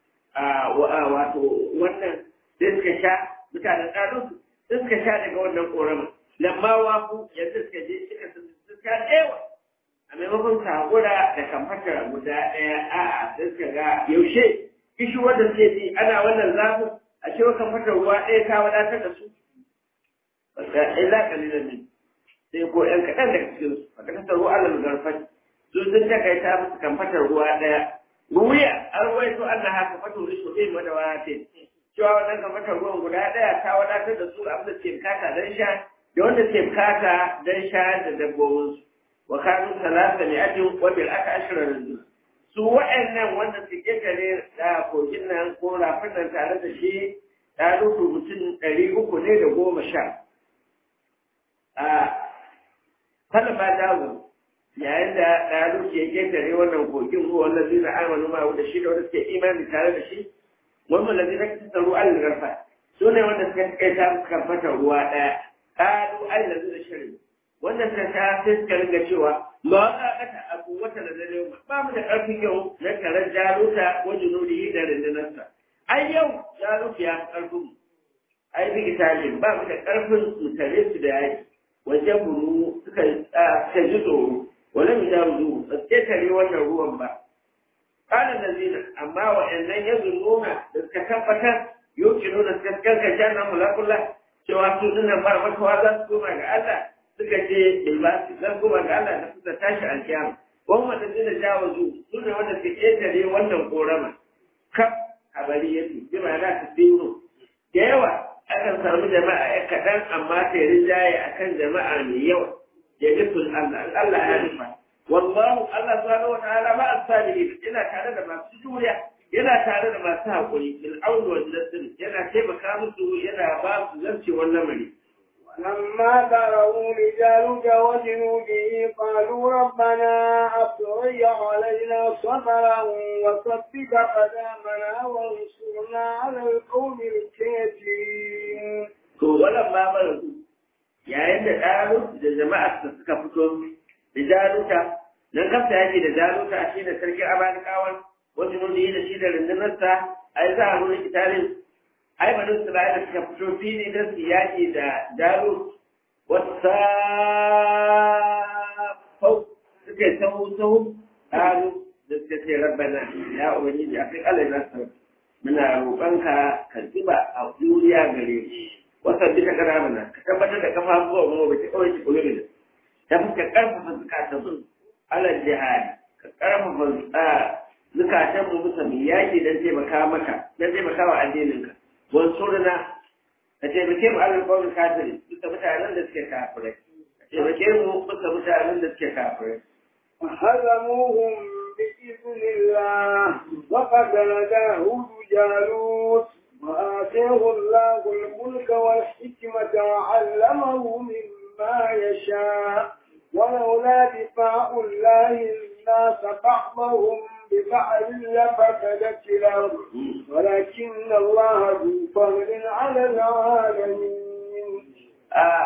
wato wannan sai suka sha mutanen ɗarinsu sai suka sha daga wannan ƙoramin lamma wafu yanzu suka je suka suka ɗewa a maimakon ka haƙura da kamfatar guda ɗaya a'a sai suka ga yaushe kishi wanda suke ji ana wannan zafin a cewa kamfatar ruwa ɗaya ta wadatar da su illa kalilan ne sai ko ƴan kaɗan daga cikin su a kasar ruwa alal garfat su sun takaita musu kamfatar ruwa ɗaya ruwiya an ruwaito an na haka fatu rishu ɗin madawatin cewa wannan kamfatar ruwan guda ɗaya ta wadatar da su abin da ke bukata don sha da wanda ke bukata don sha da dabbobinsu wa kanu salasa ne ajin wajen aka ashirar rindu su wa'annan wanda su ƙetare da kogin nan ko rafin nan tare da shi ta rufe mutum ɗari uku ne da goma sha a talaba dawo yayin da ɗalu ke ƙetare wannan kogin ruwa wanda zai na amanu ma da shi da wanda suke imani tare da shi wannan da zai na kisa ruwa al garfa su ne wanda suka kai ta suka fata ruwa ɗaya ƙalu ai da zai shirin wanda suka ta sai suka ringa cewa ma za a kata abu wata da dare ba mu da ƙarfin yau na taron jaruta ko junudi da rundunarsa ai yau jaruta ya fi ƙarfin mu ai bi italin ba mu da ƙarfin mu tare su da yaki wajen buru suka ji tsoro wani mu jaru ba su tare wannan ruwan ba ƙanan da zina amma wa'annan ya nuna da suka tabbatar yau nuna suka kankan nan mulakula cewa su dinnan ba makawa za su koma ga Allah suka ce bai ba su zan koma ga Allah da suka tashi alkiyama wani wanda zina jawazu su ne wanda suka ƙetare wannan korama kaf a bari yake bi ma'ana ta tsiro da yawa akan samu jama'a ya kaɗan amma ta yi rinjaye a kan jama'a mai yawa ya nufin Allah Allah ya nufa wallahu Allah subhanahu wa ta'ala ma as-sabirin yana tare da masu juriya yana tare da masu haƙuri bil aun wal nasr yana taimaka musu yana ba su zarcewar lamari لما تروا رجال وجنوده قالوا ربنا أفرج علينا صبرا وثبت قدامنا وانصرنا على القوم الكافرين. To wannan ma mara yayin da ɗaru da jama'ar da suka fito da jaruta nan kafta yake da jaruta shi da sarkin amalikawan wasu nuni da shi da rundunarsa a yi za a nuna italin ai bani Isra'ila suka fito fili don su yaƙi da Jalut wata fau suka yi sahu sahu ƙalu da suka ce rabbana ya ubangiji a kai Allah nasu muna roƙonka ka zuba a duniya gare shi wasa bi ta kana mana ka tabbatar da kafafuwa mu ba ta kawai ki kullu da ta fuska karfafa zukatan alal jihad ka karfafa zukatan mu musa mai yaƙi don taimaka maka don taimaka wa addininka wansurna ka taimake mu alal kawai kafiri duka mutanen da suke kafirai ka taimake mu duka mutanen da suke kafirai فهزموهم بإذن الله وقتل داود جالوت وآتيه الله الملك والحكمة وعلمه مما يشاء ولولا دفاع الله الناس بعضهم ببعض لفسدت الأرض ولكن الله ذو فضل على العالمين. آه.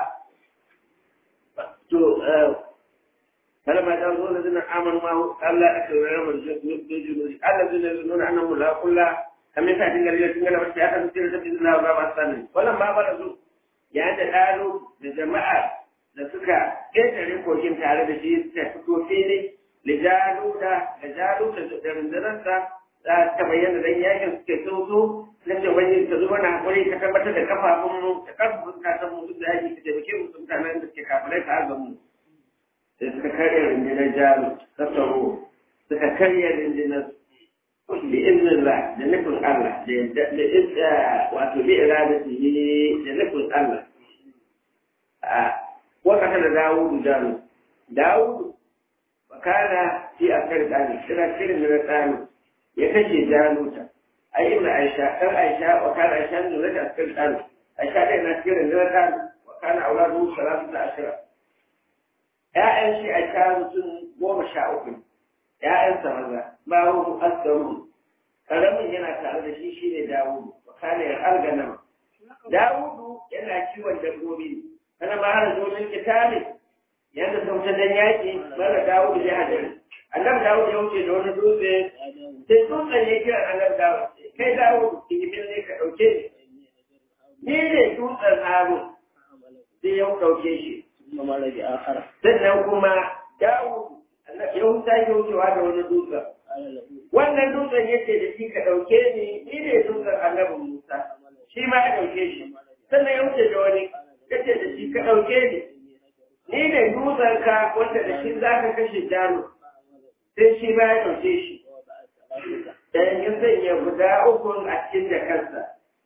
فلما جاءوا الذين امنوا معه قال لا اكل لهم الجنود الذين يظنون انهم ملاقوا الله كم يسعد الذين تنقل بس ياخذ سيرة بإذن الله وبابا الثاني ولما بلغوا يعني قالوا لجماعة da suka ƙetare kogin tare da shi suka fito fili lijaluda da jaluda da rundunarsa za ta bayyana dan yakin suke sauto na ce wani ka zo mana hakuri ka tabbatar da kafafunmu da karfafun zukatan mu duk da yaki ka taimake mu su mutanen da suke kafirai ta azan mu sai suka karya rundunar jaru ta tsaro suka karya rundunar bi iznillah da nufin Allah da da wato bi iradatihi da nufin Allah a wakata da Dawudu jaru Dawudu bakana fi akar dani kira kirin da tsani ya kashe jaruta ai ibn aisha dan aisha wa kana aisha ne da askar dan aisha dai na kirin da tsani wa kana auladu salatu da ashira ya'yan shi aisha mutum goma sha uku ya'yan sa maza bawo asgaru karamin yana tare da shi shine dawudu wa kana ya argana dawudu yana kiwon dabbobi kana ma har zo min kitabi yadda sun ta dan yaƙi mara dawo da jihadin annabi dawo ya wuce da wani dutse sai dutsen ya kira annabi dawo kai dawo digibin ne ka ɗauke ni ni ne dutsen haru sai ya ɗauke shi sannan kuma dawo ya wuce ya wucewa da wani dutsen wannan dutsen ya ce da shi ka ɗauke ni ni ne dutsen annabi musa shi ma ya ɗauke shi sannan ya wuce da wani ya ce da shi ka ɗauke ni ni ne dutsenka wanda da shi za ka kashe jalo sai shi ba ya ɗauke shi da yankin sanya guda uku a cikin da kansa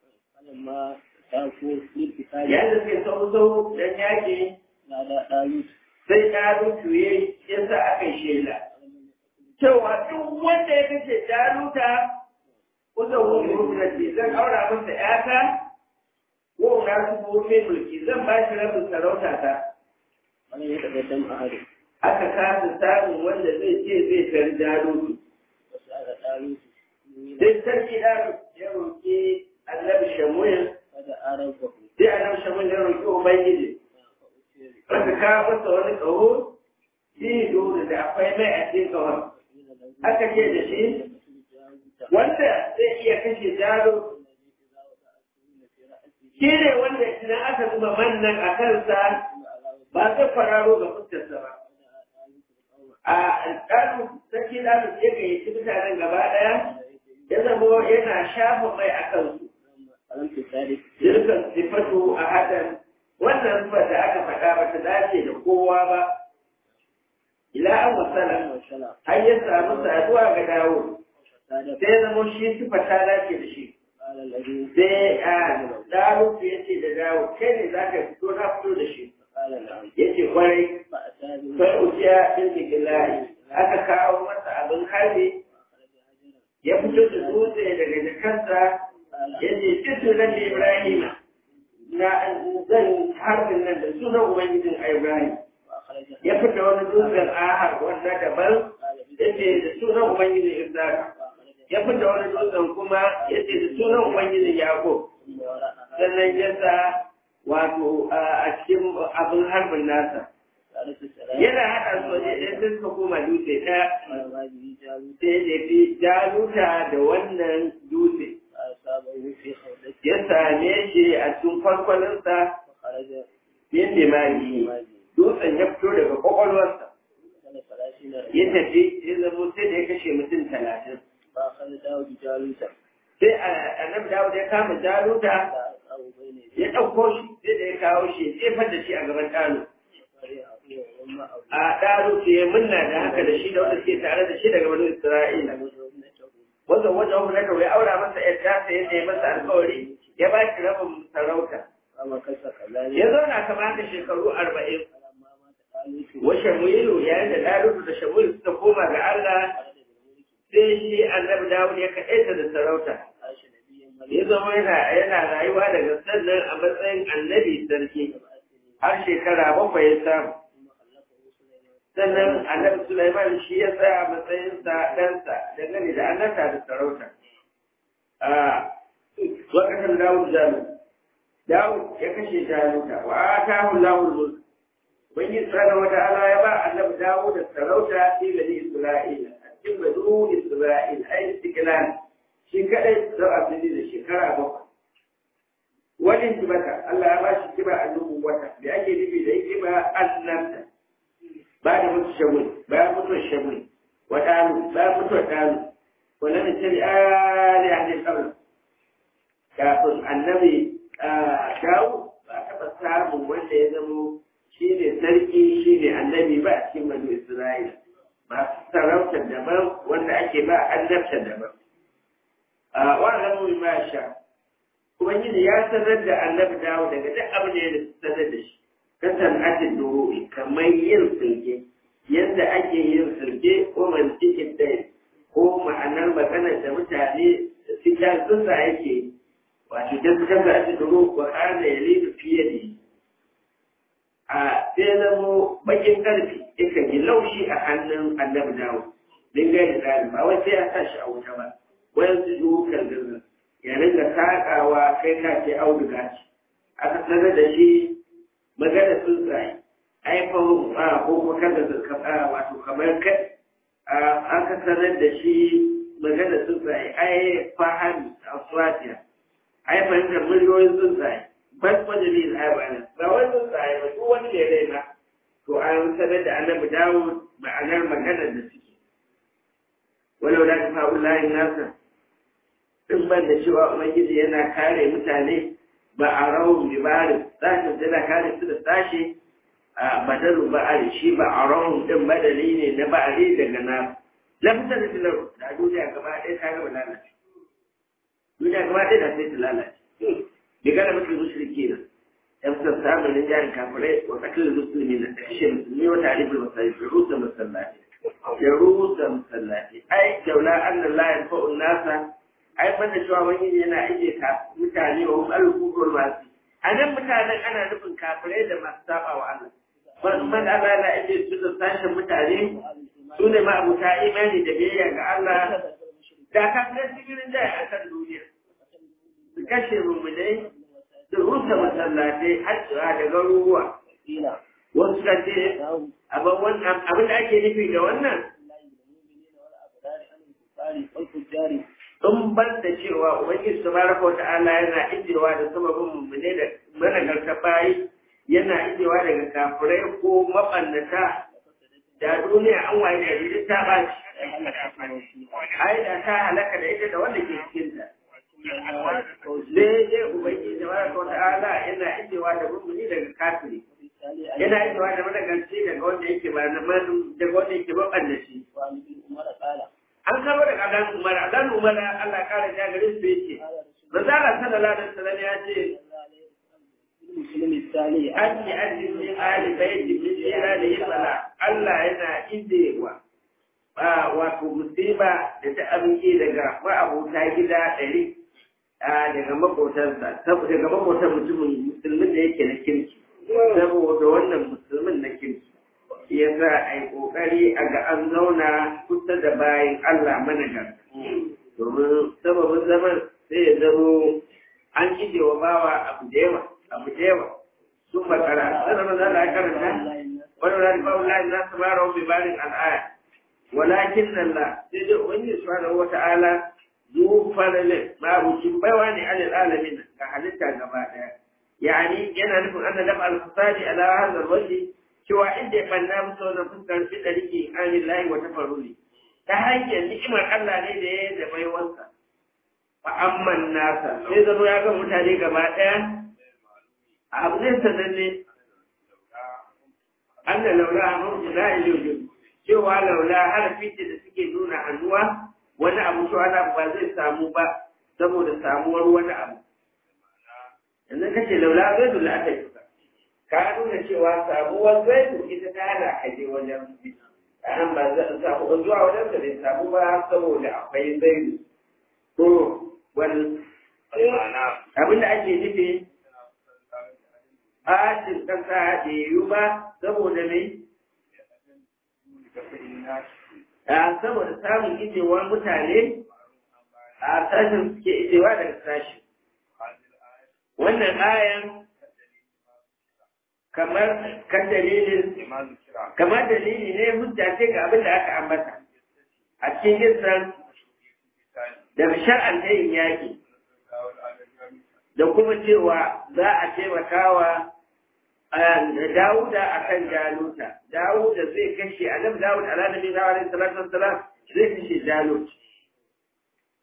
yadda suke sau sau don yaƙi sai ɗaru tuye yasa aka yi shela cewa duk wanda ya kashe jaluta kusa wani rukunati zan aura masa ƴata ko na su mulki zan ba shi rabin sarauta ta wani ya taɓa dam a hari aka kasa samun wanda zai ce zai tar jarumi wasu aka ɗaru sai sarki ɗan ya roƙi annabi shamuel kada aran bahu sai annabi shamuel ya roƙi ubangiji aka kawo masa wani ƙaho shi dole da akwai mai a cikin ƙahon aka ce da shi wanda zai iya kashe jaro shi ne wanda idan aka zuba mannan a kansa ba zai kwararo ga fuskarsa ba. A ɗanu sarki ɗanu ya gayyaci mutanen gaba ɗaya ya zama yana shafa mai a kansu. Jirkan sifatu a hadan wannan sifar da aka faɗa ba ta dace da kowa ba. Ila an wasala har ya samu saduwa ga dawo. Sai zama shi sifar ta dace da shi. Sai a dawo ya ce da dawo kai ne za ka fito na fito da shi. yace kwarai sai ujiya bin bigilahi aka kawo masa abin harbi ya fito da dutse daga jikansa yace kitu na ibrahim na zan harbin nan da sunan ubangijin ibrahim ya fita wani dutsen ahar wanda daban yace da sunan ubangijin isaka ya fita wani dutsen kuma yace da sunan ubangijin yaƙo sannan ya sa wato a cikin abin harbin nasa yana haɗa su waje ɗaya sai suka koma dutse ɗaya sai da fi jaluta da wannan dutse ya same shi a cikin farkwalinsa yin limani dutsen ya fito daga kwakwalwarsa ya tafi ya zamo sai da ya kashe mutum talatin sai annabi dawud ya kama jaluta ya ɗauko shi sai da ya kawo shi ya jefar da shi a gaban ɗano. A ɗano ce ya munna da haka da shi da wanda suke tare da shi daga wani Isra'ila. Wanda wajen wani na kawai aura masa ‘yar tasa yadda ya masa alkawari ya ba shi rabin sarauta. Ya zauna kamar haka shekaru arba'in. Wa Shamuilu yayin da Dalutu da Shamuilu suka koma ga Allah sai shi annabi Dawud ya kaɗaita da sarauta. ya zama yana rayuwa daga sannan a matsayin annabi sarki har shekara bakwai ya samu sannan annabi Sulaiman shi ya tsaya a matsayinsa ɗansa dangane da annata da sarauta a lokacin Dawud Jalu Dawud ya kashe Jaluta wa atahu Lahul mulk Ubangiji subhanahu wa ta'ala ya ba annabi Dawud da sarauta fi bani Isra'ila a cikin bani Isra'ila ai istiqlal shi kadai zau a fili da shekara bakwai. Wani kibata, Allah ya ba shi kiba a dubu wata, da ake nufi da yake ba annabta, ba da mutu shamul, bayan mutuwar shamul, wa ɗanu, bayan mutuwar ɗanu, wani da tabi ali a ne kawai. kafin annabi dawo ba a taɓa samun wanda ya zamo shi ne sarki shi ne annabi ba a cikin banu isra'ila masu sarautar daban wanda ake ba annabta daban wannan mu ma sha ubangiji ya sanar da annabi dawo daga duk abin da ya sanar da shi kasan atin duru'i kamar yin sulke yadda ake yin sulke ko mantikin dai ko ma'anar maganar da mutane cikin tsuntsa yake wato da suka ga atin duru'i ko ana yalidu fiye da a sai zamo bakin karfi yakan yi laushi a hannun annabi dawo dinga da ba wai sai ya sa shi a wuta ba wayansu dukan gaza ya rinka saƙawa kai ka ce auduga ce aka sanar da shi magana tsuntsaye aifan a ko kuma kada a wato kamar kai aka sanar da shi magana tsuntsaye ai fahimi a swatiya ai fahimtar miliyoyin tsuntsaye bas majalil aibanin ba wani tsuntsaye ba duk wani ne raina to an sanar da annabi dawo ma'anar maganar da suke walau da ta fa'u layin nasa in ban da cewa ubangiji yana kare mutane ba a rawun libarin sashen tana kare su da sashe a badaru ba'ari shi ba a rawun din badali ne na ba'ari daga na lafisar da tilar da duniya gaba ɗaya ta gaba lalace duniya gaba ɗaya da sai ta lalace bi gana mutum mushriki na yan fitar samun rinjayen kafirai wa tsakilin musulmi na da kashe musulmi wata alifin masallaci da rusa masallaci da rusa masallaci ai jaula annan layan fa'un nasa ai banda cewa wani yana aike ka mutane wa hum al-kufur masu a nan mutanen ana nufin kafirai da masu saba wa Allah ban man Allah na aike su da sashen mutane su ne ma abuta imani da biyayya ga Allah da kafirai cikin da a kan duniya su kashe mummunai su rusa masallatai har da garuruwa wasu ka ce abin da ake nufi da wannan in ban da cewa ubangiji tabaraka wa ta'ala yana ijewa da sababin mummune da managarta bayi yana ijewa daga kafirai ko mabannata da duniya an waye da rijin ta baci ai da ta halaka da ita da wanda ke cikin ta daidai ubangiji tabaraka wa ta'ala yana ijewa da mummuni daga kafiri yana ijewa da managarci daga wanda yake ba na daga wanda yake mabannaci an karo da adan umar adan umar Allah kare ya gare su yake manzala sallallahu alaihi wasallam ya ce an yi ajin min ali baiti min irani sala Allah yana indewa ba wato musiba da ta amince daga ma'abota gida ɗari daga makotansa daga makotan mutumin musulmin da yake na kirki saboda wannan musulmin na kirki ya za a yi ƙoƙari a ga an zauna kusa da bayan Allah managar. Domin sababin zaman sai ya zamo an ije wa bawa abu da yawa, abu da yawa. Sun makara, sai zama za a karanta, wani rani ba wula za su mara wani barin al'aya. Walakin nan la, sai dai wani subhanahu wa ta'ala zuwa farale mabucin baiwa ne alil alamin ga halitta gaba ɗaya. Yani yana nufin an da dafa al-fasadi ala hadha al-wajhi cewa inda ya banna musu wannan fuskar fi ɗariki amin layi wa tafaruli ta hanyar ni'imar Allah ne da ya da baiwansa fa amman nasa sai zama ya ga mutane gaba ɗaya a abu ne sananne an da laula a mafi na iliyojin cewa laula harafi ce da suke nuna hannuwa wani abu shi wani abu ba zai samu ba saboda samuwar wani abu yanzu kace laula zai dula aka yi ka nuna cewa samuwar zaitu ita ta hana aje wajen an ba za a samu zuwa wajen da bai samu ba saboda akwai zaitu to wani abinda ake nufi ɓacin ƙasa da yiwu ba saboda mai a saboda samun ijewar mutane a sashen suke ijewa daga sashi wannan ayan kamar kan dalilin kamar dalili ne hujja ce ga abin da aka ambata a cikin gisran da shar'an ta yin yaƙi da kuma cewa za a taimakawa da Dawuda a kan Jaluta. Dawuda zai kashe, Adam Dawud a ranar bin Hawa alaihi salatu wassalam zai kashe Jalut.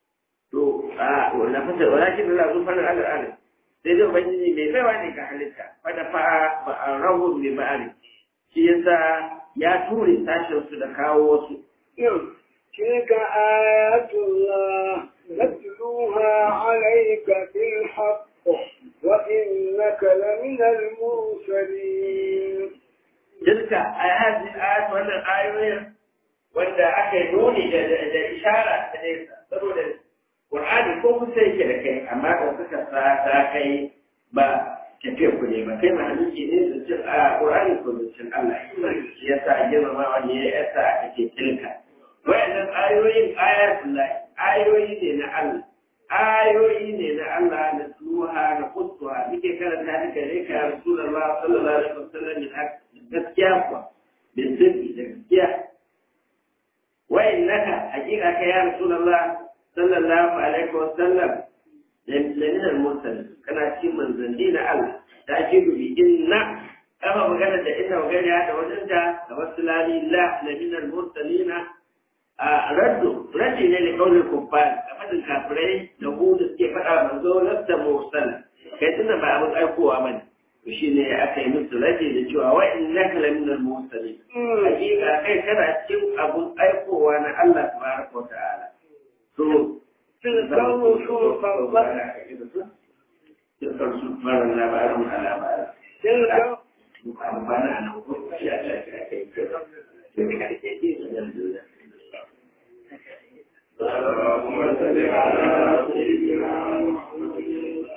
to a wannan fasa walakin Allah zu fara ala ala sai dai ubangiji mai baiwa ne ga halitta fada fa ba a rahu bi ma'ari shi yasa ya ture sashen su da kawo wasu تلك آيات الله نتلوها عليك بالحق وإنك لمن المرسلين tilka ayati ayat wannan ayoyin wanda aka yi nuni da da ishara ta nesa saboda Qur'ani ko kusa yake da kai amma da suka sa ta kai ba tafiya ku ne ba kai mahalicci ne da cin a Qur'ani ko da cin Allah shi yasa girmama wani ya yasa aka ce tilka wayannan ayoyin ayatullahi ayoyi ne na Allah ayoyi ne na Allah na tsuha na kustuwa muke karanta duka ne ka Rasulullah sallallahu alaihi wasallam da gaskiya kuwa bin sirri da gaskiya wayan naka hakika ka ya Rasulullah sallallahu alaihi wasallam lamin al-mursal kana cikin manzanni na Allah ta ce bi inna kama magana da inna magana da wajen da da wasu lali la lamin al-mursalina a raddu raddi ne da kaunin kuffar a fadin kafirai da ku da suke faɗa manzo lasta mursala kai tunda ba abin aikowa bane to shine aka yi musu raddi da cewa wa innaka la minal mursalin hakika kai kana cikin abun aikowa na Allah tabaraka wa ta'ala to تلك الرسل فضلنا تلك الرسل فضلنا بعضهم على بعض تلك ربنا أنا أقول يا الله اللهم صل على سيدنا محمد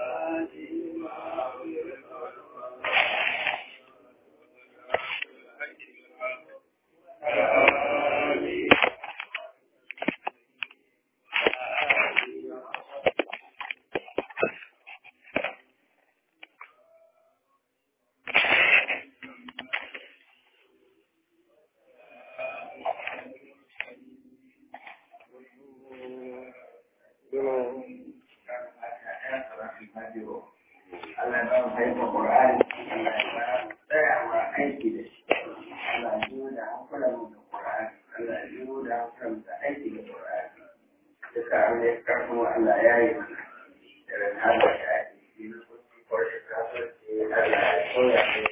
Allah ba mu fahimta Qur'ani Allah ya ba mu tsayawa aiki da shi Allah ya yi da hankulan mu da Qur'ani Allah ya yi da hankulan mu da aiki da Qur'ani duka an yi karfin Allah ya yi mana da ran Allah ya yi na kusa kwarai kasuwanci Allah ya soya mu